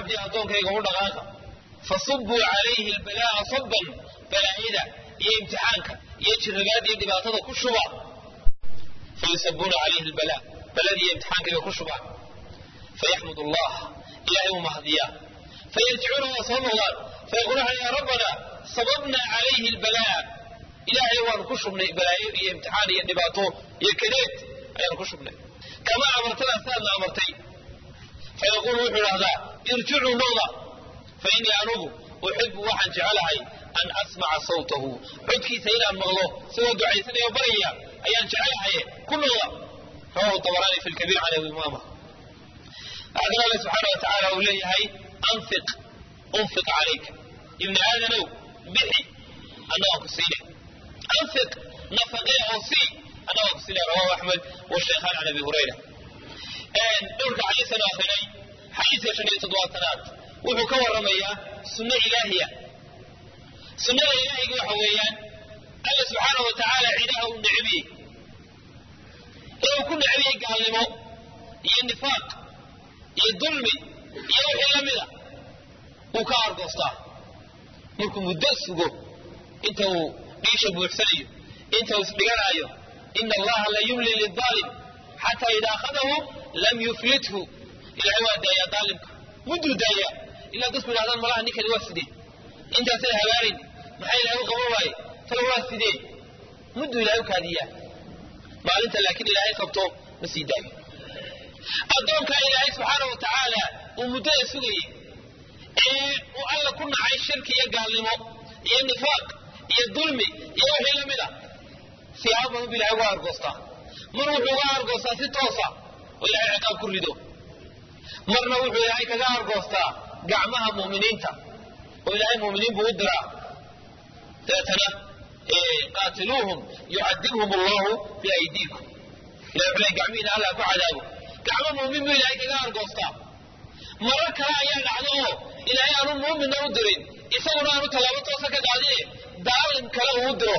cabdii addoonkayga u dhaqaaqa fasubuu calayhi albalaa'a sabban balaayada iyo imtixaanka iyo jirrabaada iyo dhibaatada ku shuba fayusabuuna calayhi albala baladii iyo imtixaankayga ku shubaan fayaxmud allah ilahay uu mahdiyaa fayarjicuuna waa soo noqdaan fayaquuluuna yaa rabbana sababna calayhi albalaa ilaahay waanu ku shubnay balaayo iyo imtixaan iyo dhibaato iyo kadeed ayaanu ku shubnay kama amartana saadna amartay fayaquulu wuxuu idhahdaa irjicuu noqda fa innii anugu uxibu waxaan jecelahay an asmaca sawtahu codkiisa inaan maqlo isagoo ducaysanaya o baraya ayaan jecelahaye ku noqda rawahu dabaraani fi lkabiir can abi umaama haddana alle subxaana wa tacaala uu leeyahay anfiq unfiq calayka ibni aadanow bixi annagaan ku siinay anfiq nafaqee oo sii annagaan ku siinay rawahu axmed washaykhaan can abi hurayra dhowrka xadiisanu akrinay xadiiska shan iyo toddobaatanaad wuxuu ka warramayaa sunno ilaahiya sunnada ilaahiyga waxa weeyaan alla subxaana wa tacaala cidaha uu necbiyey ee uu ku necbiyey gaalnimo iyo nifaaq iyo dulmi iyo wixii la mida wuu ka argoostaa markuu muddo sugo inta uu dhiisha buuxsanayo inta uu isdhiganaayo ina allaha la yumli lidaalim xataa idaa akhadahu lam yuflithu ilahay waa daayaa daalimka mudduu daayaa ilaa dadku yidhahdaan malaha ninkani waa sidee intaasay habaarayn maxaa ilahay u qaban waaye tala waa sidee mudduu ilahay u kaadiyaa maalinta laakiin ilaahay qabto ma sii daayo addoonkaa ilaahay subxaana wa tacaala uu muddada sugayey ee uu alla ku nacay shirki iyo gaalnimo iyo nifaaq iyo dulmi iyo wixii la mid a siyaabo badan bu ilahay uga argoostaa mar wuxuu uga argoostaa si toosa oo ilahay ciqaab ku rido marna wuxuu ilaahay kaga argoostaa gacmaha mu'miniinta oo ilaahay mu'miniin buu u diraa dabeetana qaatiluuhum yucadibhum allahu biaydiikum ilahay wuxuu leey gacmihiina allah ku cadaabo gacmo muumin buu ilaahay kaga argoostaa marar kale ayaa dhacdo oo ilaahay aanu muuminna u dirin isaguna aanu tallaabo toosa ka qaadine daalim kale uu u diro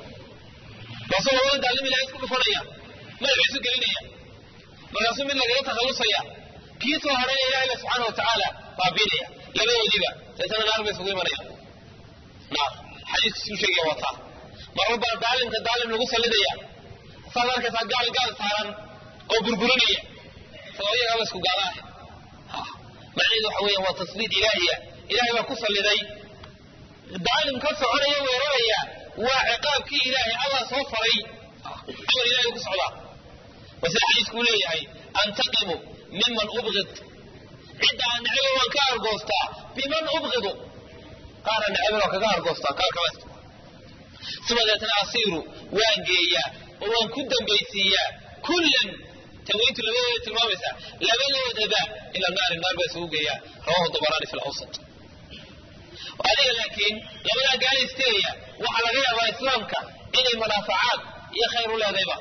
markaasuu labada daalim ilahay isku dhufanaya madaxiisu gelinaya markaasuu mid lagaga takhallusaya kii soo hadhaya ilahayba subxaana wa tacaala baabiinaya labadoodiiba deetana naar bay isugu imanayaan naar xadiiskiisuu sheegaya waa taa marar baa daalimka daalim lagu sallidaya saad arkaysaa gaal gaal saaran oo burburinaya isagoo iyagaaba isku gaala ah macnaheedu waxa weeyaan waa tasliid ilaahiya ilahay baa ku salliday daalim ka soconaya weeraraya waa ciqaabkii ilaahay allah soo faray amar ilahay ku socdaa waa sida xadiiskuu leeyahay antaqimu miman ubqid cidda aan necebo waan ka argoostaa biman ubqidu qaara necebo waan kaga argoostaa qaar kale suma deetana asiiru waan geeyaa oo waan ku dambaysiiyaa kullan tawiintu labadooda tilmaamaysaa labadoodaba ila naari naar baa isugu geeyaa rawahu dabaraani fi lawsat adiga laakiin labadaa gaala isteegaya waxaa laga yaabaa islaamka inay manaafacaad iyo khayr u leedayba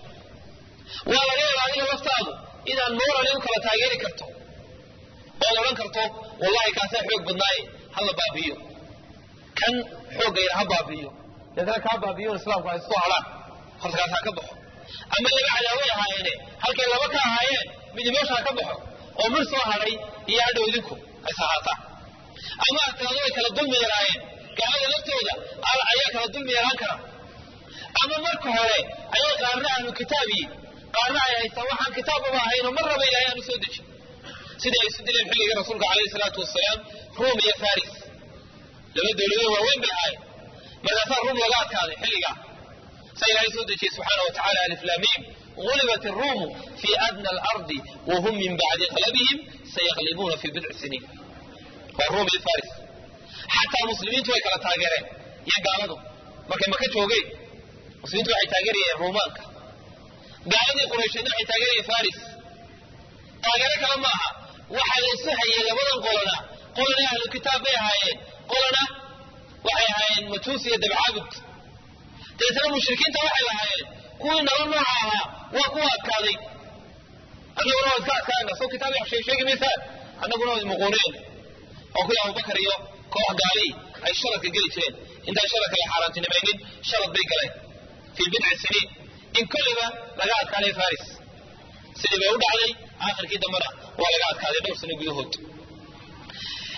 waa laga yaabaa adiga laftaadu inaad moorali u kala taageeri karto ood odhan karto wallahi kaasaa xoog badnaaye hala baabi'iyo kan xooggayna ha baabi'iyo deetana kaa baabi'iyon islaamku ay soo hadhaan horta kaas ha ka baxo ama laba cadaaway ahaayeene halkay laba ka ahaayeen midi meesha ha ka baxo oo mir soo hadhay iyo hadhow idinku ay sahaataan ama adkaado ay kala dulmi yaraayeen gaalada laftooda ayaa kala dulmi yaraan kara ama marka hore ayay qaarna ahlu kitaabiyi qaarna ay haystaan waxaan kitaababa ahaynoo mar raba ilahay aanu soo dejin sidai ay isu dileen xilligii rasuulka calayhi salaatu wasalaam ruum iyo faris laba dawladoo waaweyn bay ahaayeen markaasaa ruum laga adkaaday xilligaa sa ilahay soo dejiyey subxaana wa tacala aliflaamiim غلبت الروم في أدنى الأرض وهم من بعد غلبهم سيغلبون في بضع سنين والروم الفارس حتى المسلمين توي كلا تاجرين يا قالوا ما كان ما كتوجي مسلمين توي تاجرين الرومانك قالوا قريش توي تاجرين فارس تاجرين كلام معها واحد يسحي لبدا قولنا قولنا أهل الكتاب بي هايين قولنا waxay ahaayeen matuus iyo dabcaabud deetana mushrikiinta waxay lahaayeen kuwii nolol nooca ahaa waa kuwa adkaaday annaguna waa iska adkaana soo kitaab sheeg sheegi maysaan annaguna waa ismuquuneen oo kuwii abubakar iyo koox gaali ay sharadka geli jireen intaan sharadka la xaaraantinimaynin sharad bay galeen fii bidci siniin in kolliba laga adkaaday faris sidii bay u dhacday aakhirkii dambena waa laga adkaaday dhowr sano gudahood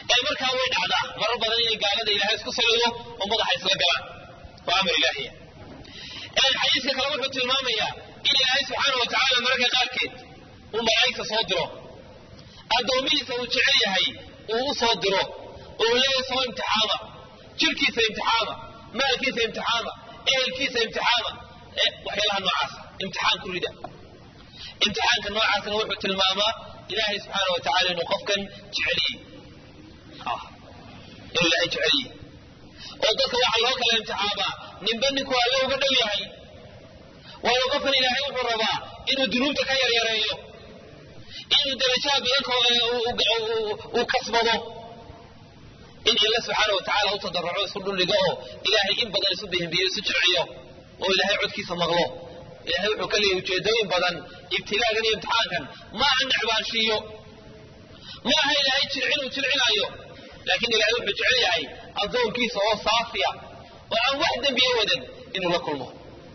ee markaa way dhacdaa marar badan inay gaalada ilaahay isku salido oo madaxa isla galaan waa amar ilaahiya xadiiska kale wuxuu tilmaamayaa in ilaahay subxaana wa tacaala mararka qaarkeed uu malaa'igta soo diro addoomihiisa uu jecel yahay uu u soo diro oo leeyahay soo imtixaama jirkiisa imtixaama maalkiisa imtixaama ehelkiisa imtixaama waxyaalaha noocaasa imtixaan ku rida imtixaanka noocaasna wuxuu tilmaamaa ilaahay subxaana wa tacala inuu qofkan jeceliyey inuu ilaahay jeceliyey oo dadka waxaa loo kala imtixaamaa ninba ninku alle uga dhow yahay waayo qofkan ilaahay wuxuu rabaa inuu dunuubta ka yaryareeyo inuu darajaha badan uu kasbado in illa subxaana wa tacala u tadarruco isu dhuldhigo oo ilaahay in badan isu bihimbiyo isu jilciyo oo ilaahay codkiisa maqlo ilahay wuxuu ka leeyahy ujeedooyin badan ibtilaagan iyo imtixaankan ma aha necbaanshiiyo ma aha ilaahay jilcin uu jilcinaayo laakiin ilahay wuxuu jecel yahay addoonkiisa oo saafiya oo aan wax dembiye wadan inuu la kulmo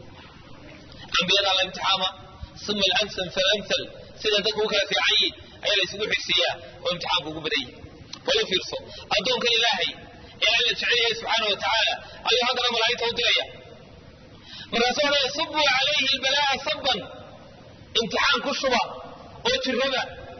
ambiyadaa la imtixaama uma alamsal falamsal sida dadku u kala fiican yihin ayaa la isugu xigsiiyaa oo imtixaanku ugu badan yihi bal u fiirso addoonka ilaahay ee alla jecel yahay subxaana wa tacaala ayuu haddana malaa'igta u diraya markaasuu odhaya subuu calayhi albalaa'a sabban imtixaan ku shuba oo jirraba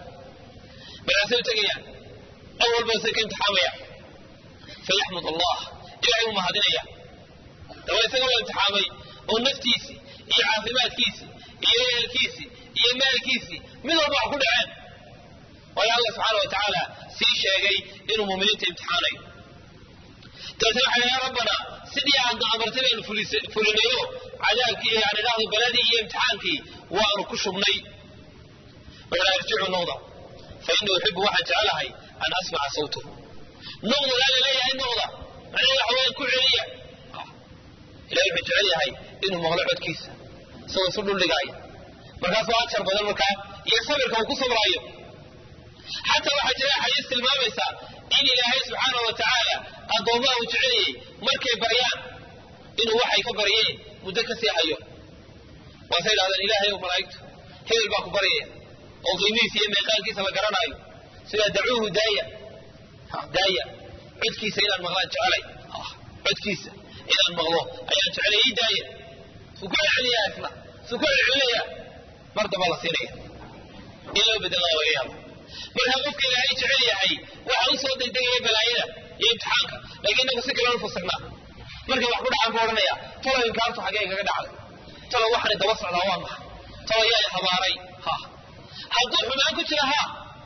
markaasay u tegayaan awal basay ka imtixaamaya fayaxmud allah ilahay uu mahadinaya daba isaga la imtixaamay oo naftiisii iyo caafimaadkiisii iyo ehelkiisii iyo maalkiisii mid walba wax ku dhaceen waayo allah subxaana wa tacaala sii sheegay inuu muminiinta imtixaanayo dabeetna waxay yaa rabbana sidii aad amartay baynu fulinayo cadaabkii yani dhahdo baladii iyo imtixaankii waanu ku shubnay waxaa irjicu noqda fa innii uxibu waxaan jecelahay an asmaca sawtahu noqda laa laleeyahay noqda macnaha waxa weeyaan ku celiya ilahay wuxuu jecel yahay inuu maqlo codkiisa isagoo isu dhuldhigaaya markaasuu ajar badan markaa iyo sabirka uu ku sabraayo xataa waxaa jira xadiis tilmaamaysa in ilaahay subxaana wa tacaala addoommaha uu jeceliyey markay baryaan inuu waxay ka baryeen muddo ka sii hayo waasay idhahdeen ilaahay ow malaa'igtu hebel baa ku baryaya oo qiimihiisa iyo meeqaankiisa la garanaayo sidaa dacuuhu daaya daaya codkiisa inaan maqlaan jecelay codkiisa inaan maqlo ayaan jecelay ii daaya suu ku celcelinayaa isna suu ku celcelinayaa mar damba la siinaya in loo bedelaa laga yaabo markaa qofka ilaahay jecel yahay waxa u soo degdegaya balaayada iyo imtixaanka laakiin inagu si kale u fasirnaa markay wax ku dhacaan buu odhanaya talo inkaartu xaggee kaga dhacday talo waxani daba socdaa waa maxa talo yaa habaaray ha hadduu xumaan ku jira ha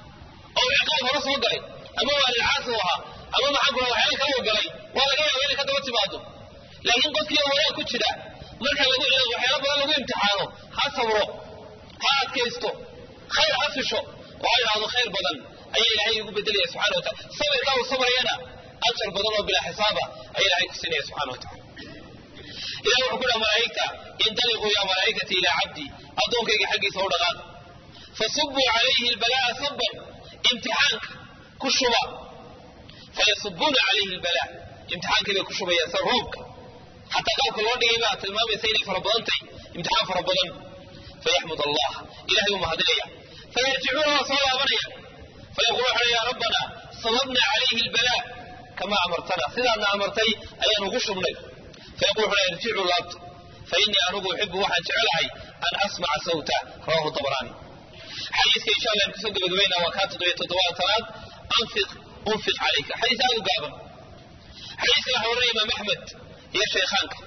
oo ciqaab hore soo galay ama waalilcaasi u ahaa ama maxaan kula waxyaala kala galay waa laga yaaba inay ka daba timaado laakiin qofkii wanaag ku jira marka lagu waxyaala badan lagu imtixaano ha sabro ha adkaysto khayr ha fisho oo ha idhaahdo khayr badan ayaa ilaahay igu bedelaya subxana wa taala sabirkaa uu sabrayana ajar badan oo bilaa xisaaba ayaa ilaahay ku siinaya subxana wa taala ilahi wuxuu ku dhaha malaa'igta indaliquu yaa malaa'ikati ilaa cabdi addoonkayga xaggiisa u dhaqaaq fasubuu calayhi albalaa'a sabban imtixaanka ku shuba fayasubuuna calayhi albalaa imtixaankii bay ku shubayaan sa roobka xataa qaabka loo dhigay baa tilmaamaysa inay fara badan tahay imtixaan fara badan fayaxmud allah ilahay uu mahadinaya fayarjicuuna waa soo laabanaya fayaqulu waxaa ya rabbana sababna calayhi albalaa kamaa amartana sidaadna amartay ayaan ugu shubnay fayaqul wuxuu irjicuu laabta fa innii anugu uxibu waxaan jecelahay an asmaca sawta rawahu dabraani xadiiska insha allah kusoo gabagabayna waa kaa toddobiyo toddobaatanaad anfiq unfiq calayka xadiis aad u gaaban xadiiska waxa warinaya imaam axmed iyo shaykhaanka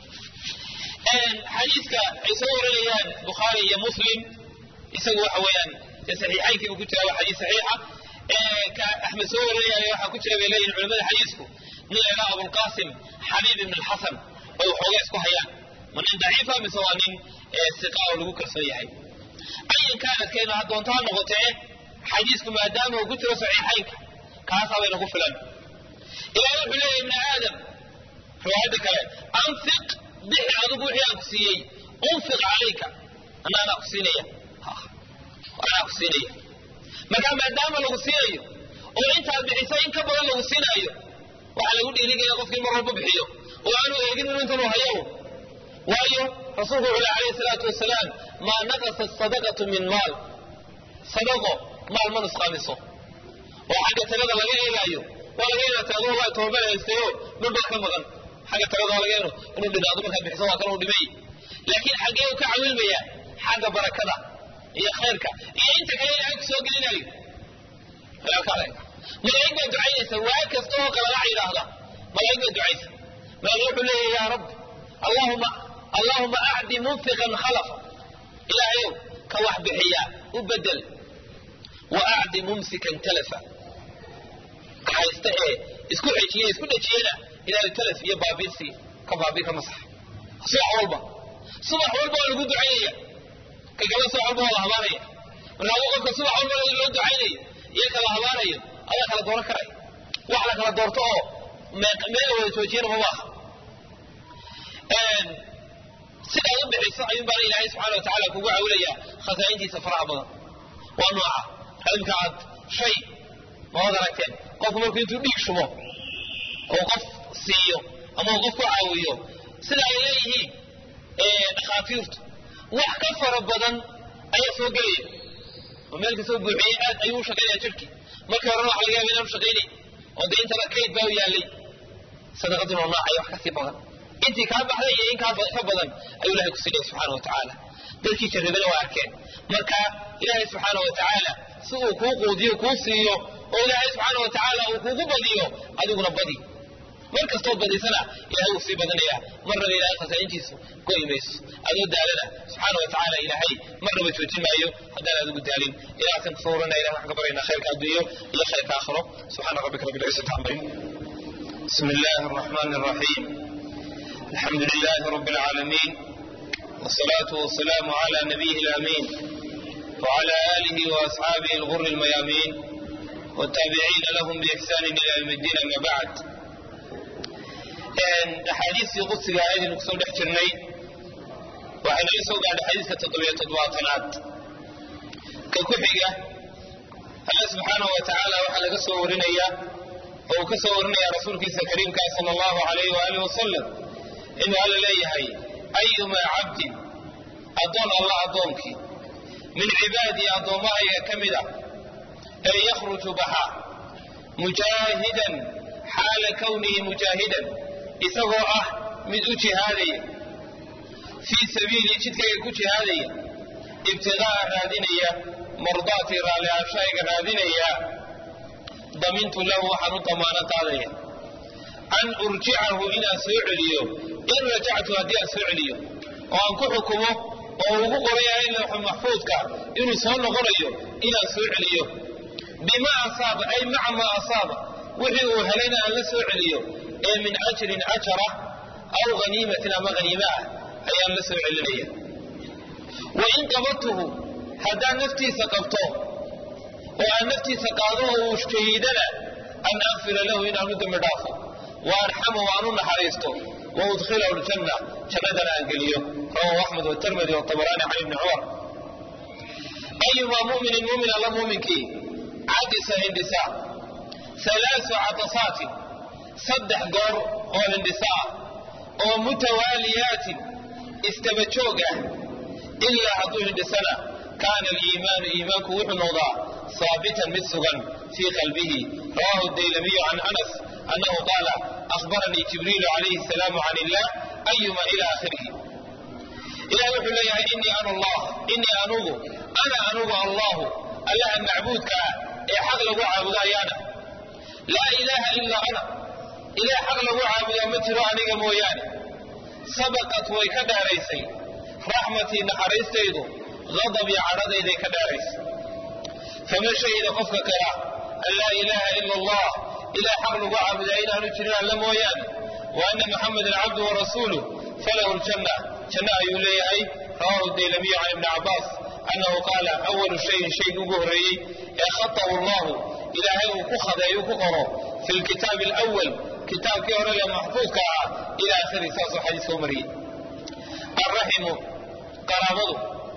xadiiska ay soo warinayaan bukhaari iyo muslim isagu waxa weeyaan saxiixaynkii buu ku jira waa xadiis saxiixa ka axmed soo warinayaan waxaa ku jira bay leeyihin culimada xadiisku nin la yidhaha abulqaasim xabiib ibn alxasan oo waxooga isku hayaan ma nin daciifa mise waa nin siqa oo lagu kalsoon yahay ayan kaanadkeenu ha doonto ha noqotee xadiisku maadaama uu ku jiro saxiixaynka kaasaa bay nagu filan ilahay wuxuu leeyahy ibna aadam riwaayadda kale anfiq bixi adigu wixii aan ku siiyey unfiq calayka ana anaa ku siinaya anaa ku siinaya markaa maadaama lagu siinayo oo intaad bixisay in ka badan lagu siinaayo waxaa lagu dhiirigaya qofkii mar walba bixiyo oo aanu eegin inuu intan u hayo waayo rasuulku wuxuu le alayhi salaatu wasalaam maa naqasat sadaqatu min maal sadaqo maal ma nusqaamiso oo xagga talada laga eegaayo waa laga inaa taado wallahi toobal haystayo dhul baa ka maqan xagga talada waa laga eno inuu dhinaado markaa bixiso waa kan uu dhimay laakiin xaggee uu ka cawilmaya xagga barakada iyo khayrka iyo inta kale ilaahay ku soo gelinayo malaa'ig baa ducaynaysa waa kasta oo qalalac yidhaahda malaa'ig baa ducaysa malaa'ig wuxuu leeyahay yaa rabbi allahuma allahuma acdi munfiqan khalafa ilaahayow ka wax bixiya u bedel wa acdi mumsikan talafa ka haysta ee isku xejiye isku dhejiyena ilaahay talaf iyo baabiisi ka baabii ka masax subax walba subax walba waa lagu ducaynaya ka kale subax walba waa la habaanaya marka qofka subax walba loo ducaynayo iyo kala habaanayo ayaa kala dooran karaya wax la kala doorto oo meel wada joojiyana mama aha sidaad u bixiso ayuun baana ilaahay subxana wa tacala kugu cawilaya khasaa'intiisa faraha badan waa nooca imka aad shay maad aragteen qofku markuu intuu dhiig shubo oo qof siiyo ama uu qof ku caawiyo sida ay leeyihiin dhakhaatiirtu wax ka fara badan ayaa soo gelaya oo meel kastoo buuxiyey aad ayuu u shaqaynaya jirhkii markii horena waxa laga yaaba inaanu shaqaynay oo dee intaba kayd baa u yaallay sadaqaduna oo noocaya wax kasii badan intii kaa baxday iyo in kaa ka badan ayuu ilahay ku siinaya subxaana wa tacaala dadkii jarribana waa arkeen marka ilaahay subxaana wa tacaala si uu kuu quudiyo kuu siiyo oo ilaahay subxaana wa tacaala uu kugu badiyo adiguna badi mar kastood badisana ilahay wuu sii badanaya marnaba ilahay khasaa'intiisu go'i mayso adoo daalana subxaana wa tacaala ilaahay marnaba joojin maayo haddaan adigu daalin ilaahasan kusoo warana ilahay waxaan ka baryaynaa khayrka adduunyo iyo khayrka aakhiro subxaana rabbika rabbil izzati amma بسم الله الرحمن الرحيم الحمد لله رب العالمين والصلاة والسلام على نبيه الأمين وعلى آله وأصحابه الغر الميامين والتابعين لهم بإحسان إلى يوم الدين أما بعد أحاديث قدس هذه نقصد احترني وحين يسوق على حديث تطبيع تضواطنات ككحية الله سبحانه وتعالى وحل قصة ورنية oo ka soo warinaya rasuulkiisa kariimka sala allahu alayh waaalih wasalam inuu alla leeyahay ayumaa cabdin addoon allah addoonkii min cibaadii addoommahayga ka mid a ee yakhruju baxa mujaahidan xaala kownihi mujaahidan isagoo ah mid u jihaadaya fii sabiilii jidkayga ku jihaadaya ibtiqaa'a raadinaya mardaatii raalli aanshahayga raadinaya damintu lahu waxaan u damaano qaadaya an urjicahu inaan soo celiyo in rajactu haddii aan soo celiyo oo aan ku xukumo oo ugu qoran yahay lawxu maxfuudka inuu soo noqonayo inaan soo celiyo bima asaaba ay maca maa asaaba wixii uu helayna aan la soo celiyo ee min ajrin ajara aw haniimatin ama haniime ah ayaan la soo celinaya wa in qabadtuhu haddaan naftiisa qabto oo aan naftiisa qaado oo uu shahiidana an akfira lahu inaan u dembi dhaafo wa arxamu aan u naxariisto wa udkhilahu ljanna jannadana aan geliyo rawahu axmed watirmidi watabaraani can ibni cumar ayumaa muminin mumin alla muminkii cadisa hindhisa halaasu catasaatin saddex goor oo hindhisa ah oo mutawaaliyaatin istaba joog ah ilaa hadduu hindhisana kaana aliimaanu iimaanku wuxuu noqdaa haabitan mid sugan fii qalbihi rawahu daylamiyu can anas annahu qaala ahbaranii jibriilu calayhi asalaamu can illah ayuma ila aakhirihi ilahi wuxuu leeyahay inii ana allah inii anugu ana anugu allahu allaha macbuudka ah ee xaq lagu caabudo ayaana laa ilaaha ilaa ana ilaah xaq lagu caabudaa ma jiro aniga mooyaane sabaqat way ka dheeraysay raxmatii naxariistaydu adabii cadhadayday ka dheeraysay faman shahida qofka kala an laa ilaaha ila allah ilah xaq lagu caabudaa inaanu jirin alla mooyaane wa ana muxamadan cabdu warasuuluh falahu ljanna janna ayuu leeyahay rawahu daylamiyu can ibni cabaas annahu qaala awalu shayin shaygi ugu horreeyey ee khatahu allahu ilaahay uu ku khadeeyu ku qoro fi lkitaabi alawal kitaabkii hore lee maxfuudka ah ila akhiri saasuu xadiiska u mariyey alraximu qaraabadu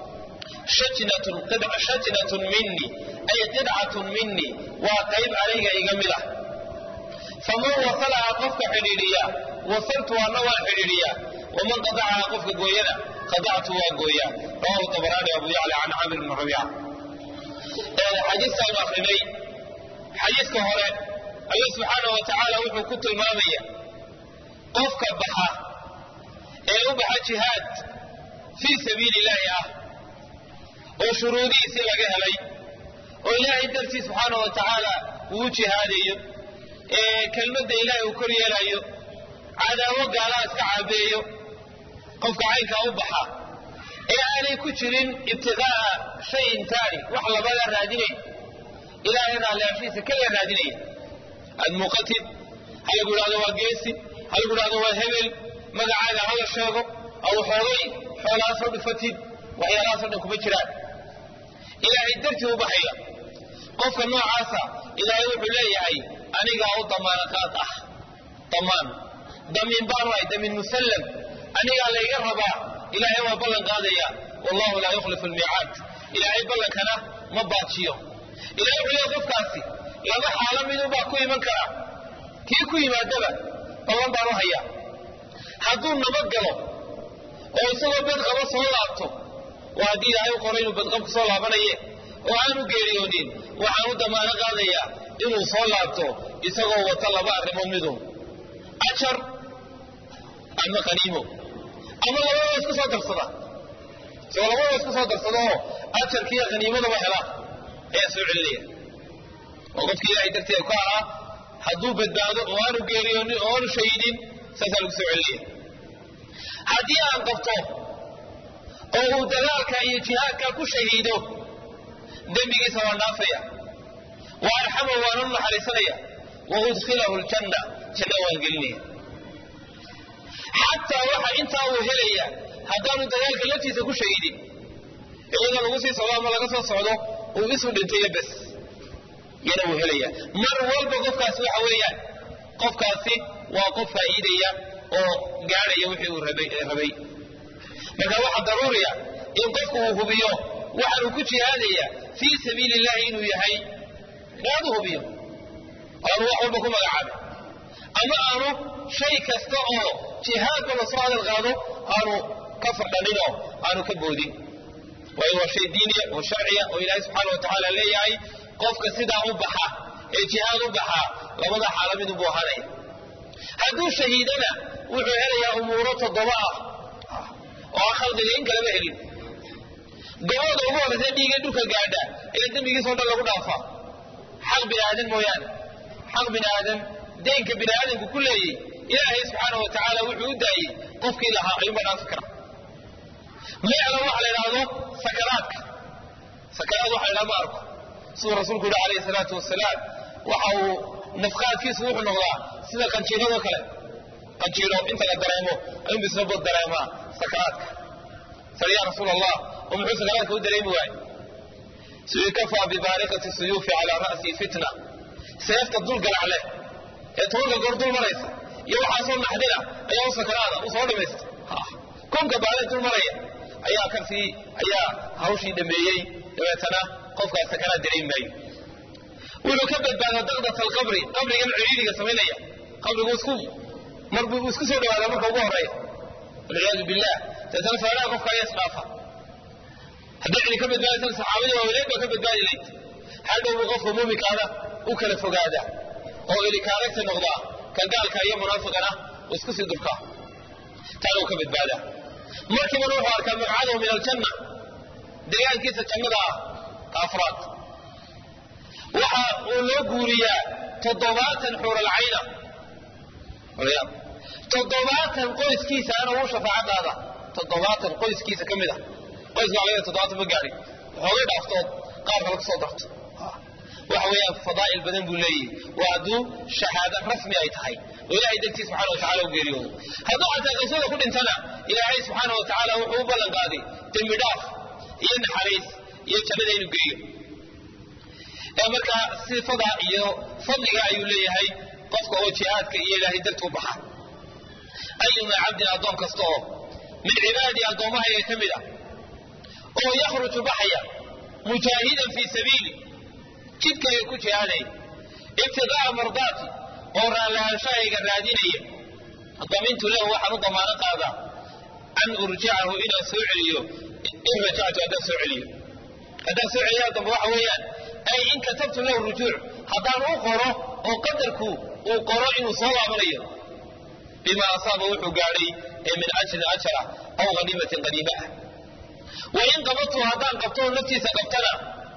shajnatun minii ay qidcatun minii waa qayb aniga iga mid ah faman wasalahaa qofka xidhiidhiya wasaltu anna waan xidhiidhiyaa waman qadacahaa qofka gooyana qadactu waan gooyaa rawahu tabaraani abu yacla can camir bni rabiica xadiistaanu akrinay xadiiska hore alla subxaanah wa tacaala wuxuu ku tilmaamaya qofka baxa ee u baxa jihaad fii sabiili illaahi ah oo shuruudihiisii laga helay oo ilaahay dartii subxaana wa tacaala uu jihaadayo ee kelmadda ilaahay uu kor yeelayo cadaawo gaalaa iska caabeeyo qofka caynkaa u baxa ee aanay ku jirin ibtiqaa'a shayin taani wax labaga raadinayn ilaahay raalliaashiisa keliya raadinaya aad muuqatid ha lagu idhahdo waa geesi ha lagu idhahdo waa hebel magacaaga hala sheego aw xoogay xoolahaasoo dhufatid waxyaalahaasoo dhan kuma jiraan ilaahay dartii u baxaya qofka noocaasa ilaahay wuxuu leeyahay anigaa u damaana qaad ah damaan damiin baanu ahay damiin musallam anigaa layga rabaa ilaahay waa ballan qaadaya wallahu laa yukhlifu almiicaad ilaahay ballankana ma baajiyo ilahay wuxuu leeyahay qofkaasi laba xaalo midunbaa ku iman karaa kii ku yimaadaba ballan baan u hayaa hadduu nabad galo oo isagoo badqaba soo laabto waa haddii ilaahay u qoray inuu badqabka soo laabanaye oo aanu geeriyoonin waxaan u damaano qaadayaa inuu soo laabto isagoo wata laba arrimood midun ajar ama qaniimo ama labadaba isku soo darsada isagoo labadaba isku soo darsada oo ajarkiiyo qaniimadaba hela ayaa soo celinaya oo qofkii ilaahay darteeda ku ahaa hadduu badbaado oo aanu geeriyoonin oo aanu shahidin saasaa lagu soo celinaya haddii aan qabto oo uu dagaalka iyo jihaadka ku shahiido dembigiisa waan dhaafaya wa arxama waana u naxariisanaya wa udkhilahu ljanna janna waan gelinaya xataa waxa intaa uu helaya haddaanu dagaalka laftiisa ku shahiidin iyadoo lagu sii socdo ama laga soo socdo uu isu dhintayo bes yana wuu helaya mar walba qofkaasi waxa weeyaan qofkaasi waa qof faa'iidaya oo gaadhaya wixii uu rabay marka waxaa daruuriya in qofku uu hubiyo waxaanu ku jihaadaya fii sabiili illahi inuu yahay inaad u hubiyo aanu wax walba ku magacaabin ama aanu shay kasta oo jihaadba lasoo hadal qaado aanu ka fadhaninoo aanu ka boodin waayo waa shay diiniya oo sharciya oo ilaahay subxaana wa tacaala leeyahay qofka sidaa u baxa ee jihaad u baxa labada xaalo midunbuu ahaanaya hadduu shahiidana wuxuu helayaa umuuro toddoba ah oo aan khalqiga in kalama helin gobada ugu horraysa dhiiga dhulka gaadha ee dembigiisao dhan lagu dhaafaa xaq bini aadan mooyaane xaq bini aadan deynka bini aadamku ku leeyey ilaahay subxaana wa tacaala wuxuu u daayey qofkii lahaa ayuunba dhaafi kara meecda waxa la idhaahdo sakaraadka sakaraad waxa la idhaha ma arko siduu rasuulku yihi alayhi salaatu wasalaam waxa uu nafqaadkiisu wuxuu noqdaa sida qanjiirado kale qanjiiro inta la dareemo ayuunba isna bod dareemaa sakaraadka sal ya rasuul allah oo muxuu sakaraadka u dareemi waaye sui kafaa bibaariqati suyuufi calaa ra'sii fitna seefta dul galac leh ee tobanka goor dul maraysa iyo waxaasoo naxdina ayaa u sakaraada u soo dhimaysta konka baale dul maraya ayaa kasii ayaa hawshii dhameeyey dabeetana qofkaas sakaraad dareemi maayo wuxuu ka badbaadaa daqdat alqabri qabrigan ciriiriga samaynaya qabrigu isku marbuu isku soo dhawaada marka ugu horeeya walciyaadu billah dabeetana faaraha qofka ayaa isdhaafa hadday cidi ka badbaadaysan saxaabadii waaweneed baa ka badbaadi layd hadhow buu qofka muuminkaana u kala fogaada oo ilikaaragta noqdaa ka gaalka iyo munaafiqana uu isku sii durkaa taana uu ka badbaadaa markiibana wuxuu arkaa maqcadahu min aljanna deegaankiisa jannada ah ka afraad waxa uu loo guuriyaa toddobaatan xuuralcayna toddobaatan qoyskiisaana wuu shafaaco qaada toddobaatan qoyskiisa ka mid a qoys baa laga toddobaatan ma gaadhin waxoogay dhaaftood qaar kale kusoo darto waxa weeyaan fadaa'il badan buu leeyahy waa hadduu shahaado rasmi ay tahay oo ilaahay dartii subxana wa tacala u geeriyoodo hadduu xataa qisada ku dhintana ilaahay subxaana wa tacaala wuxuu u ballan qaaday dembi dhaaf iyo naxariis iyo jannada inuu geeyo ee markaa sifada iyo fadliga ayuu leeyahay qofka oo jihaadka iyo ilaahay darti u baxa ayuma cabdin addoon kasta oo min cibaadii addoommahayga ka mid ah oo yakhruju baxaya mujaahidan fii sabiili jidkayga ku jihaadaya ibtiqaa'a mardaati oo raallahaanshaayga raadinaya damintu lahu waxaan u damaano qaadaa an urjicahu inaan soo celiyo in rajactu haddaan soo celiyo haddaan soo celiyaa dambe waxa weeyaan ay in katabtu lahu rujuuc haddaan u qoro oo qadarku uu qoro inuu soo laabanayo bima asaaba wuxuu gaadhay ee min ajrin ajara aw haniimatin qaniima ah wain qabadtu haddaan qabto naftiisa qabtana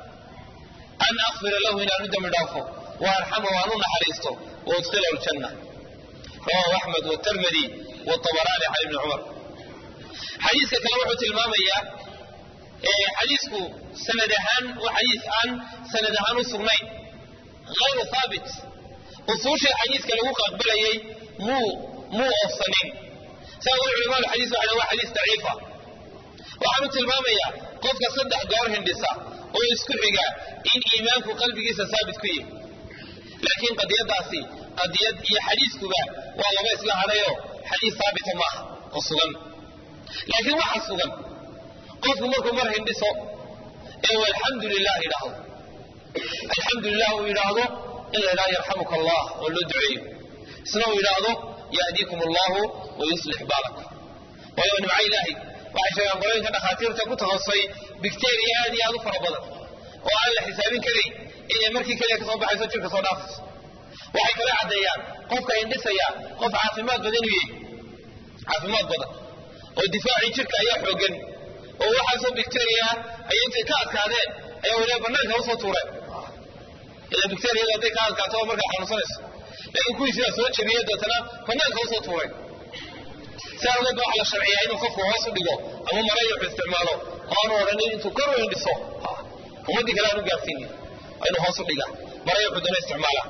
an akfira lahu inaan u dembi dhaafo wa arxama waan u naxariisto wa udkhilahu ljanna rawahu axmed wtirmidi wabaraani can ibni cumar xadiiska kale wuxuu tilmaamayaa xadiisku sanad ahaan waa xadiis aan sanad ahaan u sugnayn hayru haabit usuushii xadiiska lagu aqbalayay muu muu oofsanin saa weli culamadu xadiis waxay waa xadiis daciifa waxaanu tilmaamayaa qofka saddex goor hindhisa oo isku xiga in iimaanku qalbigiisa saabit ku yihi laakiin qadiyadaasi qadiyad iyo xadiiskuba waa laba isla hadhayoo xadiis saabita maaha oo sugan laakiin waxa sugan qofku markuu mar hindhiso ee uu alxamdu lilah yidhaahdo alxamdu lilah uu yidhaahdo in la yidhahdo yarxamuka allah oo loo duceeyo isna uu yidhaahdo yahdiikum allahu wa yuslix baalakum waayo nimco ilaahay waxay sheegaan qolooyinka dhakhaatiirta ku takhasusay bicteria aad iyo aad u fara badan oo aan la xisaabin karayn inay markii keliya kasoo baxayso jirka soo dhaafayso waxay kala caddeeyaan qofka hindhisaya qof caafimaad badan inuu yahay caafimaad badan oo difaacii jirka ayaa xoogan oo waxaasoo bicteria ay intay ka adkaadeen ayaa weliba banaanka usoo tuureen ila bicteriyadu hadday ka adkaato oo markaa xanuunsanayso laakiin kuwii sidaa soo jebiyey deetana banaanka usoo tuureen si awgeed ba waxa la sharciyaa inuu qofku hoos u dhigo ama maray wuxuu isticmaalo oo aanu odhanin intuu kor u hindhiso ummaddii kale aanu gaarsiinin waa inuu hoos u dhigaa maray wuxuu dana isticmaalaa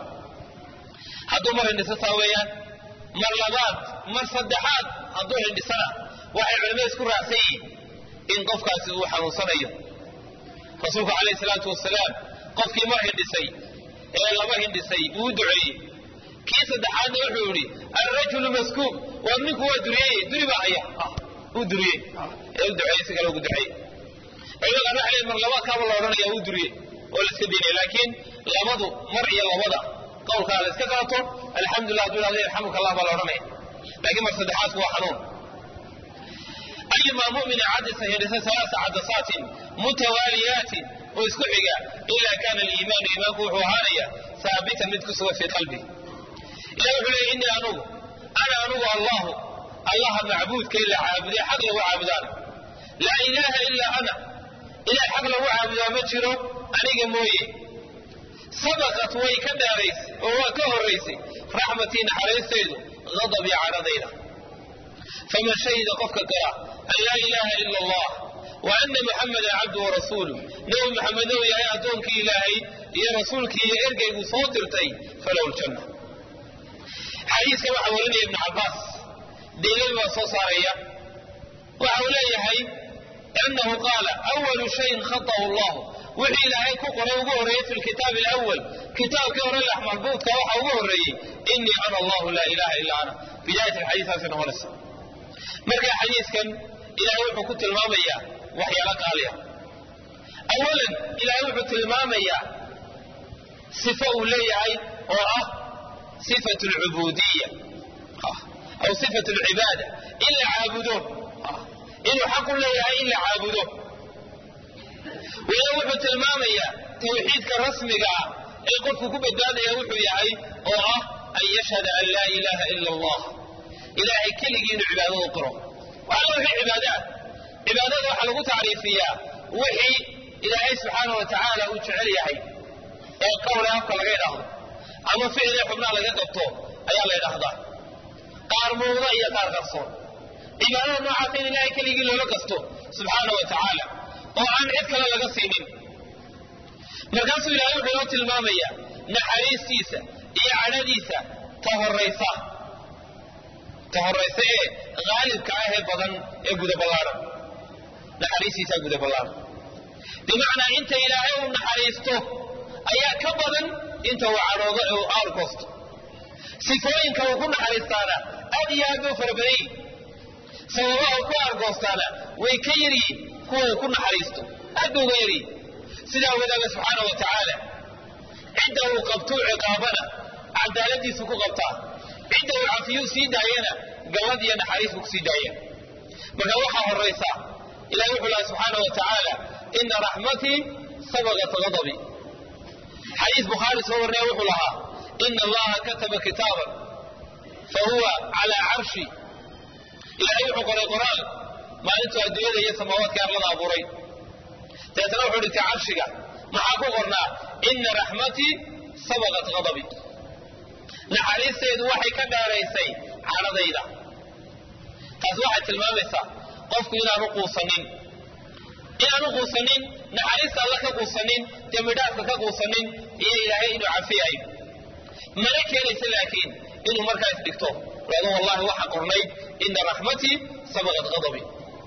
hadduu mar hindhiso taa weeyaan mar labaad mar saddexaad hadduu hindhisana waxay culimmada isku raacsan yihiin in qofkaasi uu xanuunsanayo rasuulku calayhi salaatu wasalaam qofkii mar hindhisay ee laba hindhisay uu duceeyey kii saddexaadna wuxuu yidhi alrajulu maskuub war ninku waa duriyey duri baa haya uu duriyey ee u duceeyey si kale ugu duceeyey culimada qaar waxay mar labaadkaaba la odhanaya uu duriyey oo la iska diinay laakiin labadu mar iyo labada qowlkaa la iska qaato alxamdulilah hadduu yidhahdo yarxamuka allah baa la odhanaya laakiin mar saddexaadku waa xanuun ayumaa mumina cadasa hindhisa alaasa cadasaatin mutawaaliyaatin oo isku xiga ilaa kaana aliimaanu iimaanku wuxuu ahaanaya haabitan mid ku sugan fii qalbi ilah wuxuu leeyay innii anugu ana anugu allahu allaha macbuudka ila caabuday xaq lagu caabudaan laa ilaaha ilaa ana ilaah xaq lagu caabudaa ma jiro aniga mooye sabaqat way ka dheeraysay oo waa ka horraysay raxmatii naxariistaydu ghadabii cadhadayda faman shahida qofka qira an laa ilaaha ila allah wa ana muxamada cabdu warasuulu nebi maxamed ou yahay addoonkii ilaahay iyo rasuulkii iyo ergeyguu soo dirtay falahu ljanna xadiiska waxaa warinaya ibnu cabbaas daliil baa soo saaraya waxa uu leeyahay annahu qaala awalu shayin khata'u allahu wixii ilaahay ku qoray ugu horreeyey fi lkitaabi alawal kitaabkii hore lax maxbuudka waxa ugu horreeyey inii ana allahu laa ilaha illa ana bidaayat alxadiisaasi noqonaysa marka xadiiskan ilaahay wuxuu ku tilmaamayaa waxyaalo qaaliya awalan ilaahay wuxuu tilmaamayaa sifo uu leeyahay oo ah sifat alcubuudiya aw sifat alcibaada in la caabudo inuu xaq u leeyahay in la caabudo wila wuxuu tilmaamayaa tawxiidka rasmiga ah ee qofku ku badbaadaya wuxuu yahay oo ah an yashhada an laa ilaaha ila allah ilaahay keligii inuu cibaadada u qiro waxaa wixii cibaado ah cibaadada waxaa lagu tacriifiyaa wixii ilaahay subxaana wa tacaala uu jecel yahay ee qowle afka laga idhaahdo ama ficile xubnaha laga qabto ayaa la ydhaahdaa qaar muuqda iyo qaar qarsoon cibaadada noocaasa in ilaahay keligii loola gasto subxaana wa tacaala oo aan cid kale laga siinin markaasuu ilahay wuxuu inoo tilmaamayaa naxariistiisa iyo cadhadiisa ta horaysa ta horaysa ee haalibka ah ee badan ee guda ballaaran naxariistiisaa guda ballaaran bimacnaa inta ilaahay uu naxariisto ayaa ka badan inta uu cadhoodo ee uu aargoosto sifooyinka uu ku naxariistaana aad iyo aad buu fara badan yihin sababaha uu ku aargoostaana way ka yaryihin kuwa uu ku naxariisto aad bay uga yaryihin sidaa awgeed alla subxaana wa tacaala cidda uu qabtuu ciqaabana cadaaladiisu ku qabtaa cidda uu cafiyuu sii daayana gallad iyo naxariis buu kusii daaya marka waxaa horaysa ilahi wuxuu laha subxaana wa tacaala ina raxmatii sabaqat gadabii xadiis bukhaari soo warnaya wuxuu lahaa ina allaha kataba kitaaban fa huwa calaa carshi ilaahay wuxuu qoray qoraal maalintuu adduunyada iyo samaawaadka arlada abuuray dabeetana wuxuu dhintay carshiga maxaa ku qornaa ina raxmatii sabaqat qadabi naxariisteedu waxay ka dheeraysay cadhadayda taas waxay tilmaamaysaa qofku inaanu quusanin inaanu quusanin naxariista alla ka quusanin dembidhaafka ka quusanin iyo ilaahay inuu cafiyayo mana keenaysa laakiin inuu markaa isdhigto ado wallahi waxa qornayd ina raxmatii sabaqat qadabi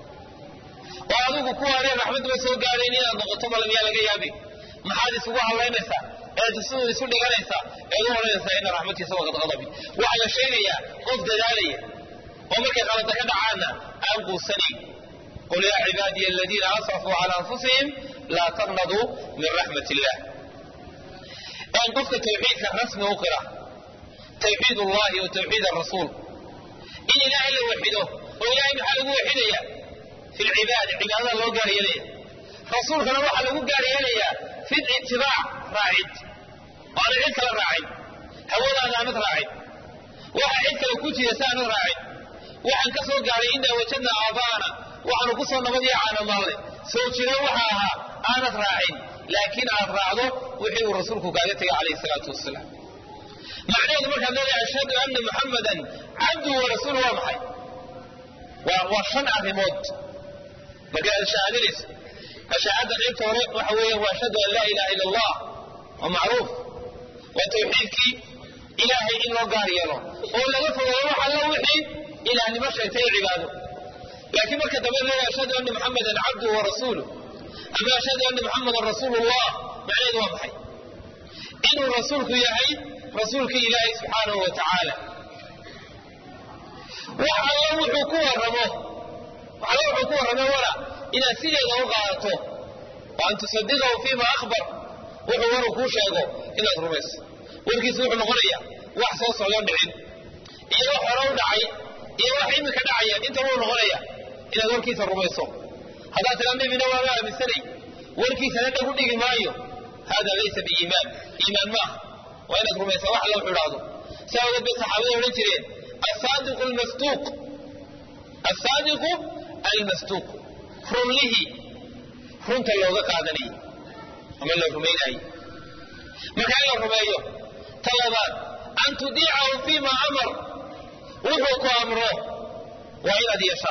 oo adigu kuwaanee raxmadduba soo gaadhayn inaad noqoto malamiyaa laga yaabi maxaad isugu hadlaynaysaa eed isu isu dhiganaysaa eed u odhanaysaa ina raxmatii sabaqat qadabi waxaa la sheegayaa qof dadaalaya oo markay qalada ka dhacaanna aan quusanayn qul yaa cibaadiya aladiina asrafuu cala anfusihim laa taqnaduu min raxmat illah n qofka tawxiidka rasmi u qira tawxiid ullahi wa tawxiid arasuul in ilaahay la waxido oo ilahay maxaa lagu waxidaya fi lcibaada cibaadada loo gaar yeelaya rasuulkana waxaa lagu gaar yeelayaa fi litibaac raacid oo aanad cid kala raacin hawadaada aanad raacin waxa cid kale ku jira si aanad raacin waxaan ka soo gaaray inaa wajadna aabaana waxaanu ku soo nabad iyo caanamaalle soo jira waxa ahaa aanad raacin laakiin aad raacdo wixii uu rasuulku kaaga tegay calayhi salaatu wasalaam macnaheedu markaad leedahay ashhadu anna muxammadan cabduhu wa rasuulu waa maxay waa waa shan arrimood marka aad shahaadinayso shahaada qaybta hore waxa weeye waa ashhadu an laa ilaha ila allah waa macruuf waa tawxiidkii ilaahay in loo gaar yeelo oo laga fogeeyo wax alla wixii ilaahnimo sheegtay ee cibaado laakiin marka dambe leedahay ashhadu anna muxammadan cabduhu wa rasuuluh ama ashhadu anna muxammadan rasuulullah macnaheedu waa maxay inuu rasuulku yahay rasuulkii ilaahay subxaanahu wa tacaala wax alla wuxuu ku warramo wax alla wuxuu ku warramo wala inaad sideeda u qaadato wa an tusadiqahu fiima akhbar wuxuu waru kuu sheego inaad rumayso warkiisu wuxuu noqonaya wax soo socdo dhicin iyo wax hore u dhacay iyo wax iminka dhacaya inta wuu noqonaya inaad warkiisa rumayso haddaad tiraa nebina waama aaminsanay warkiisana dhag u dhigi maayo hada laysa biiimaan iimaan maaha waa inaad rumaysaa wax alla wuxuu idhaahdo saa ogeed bay saxaabada odhan jireen asaadiqu almasduuq asaadiqu almasduuq runlihii runta looga qaadanayay ama la rumaynaayey marka in la rumeeyo ta labaad an tudiicahu fiima amar wuxuu ku amro waa inaad yeeshaa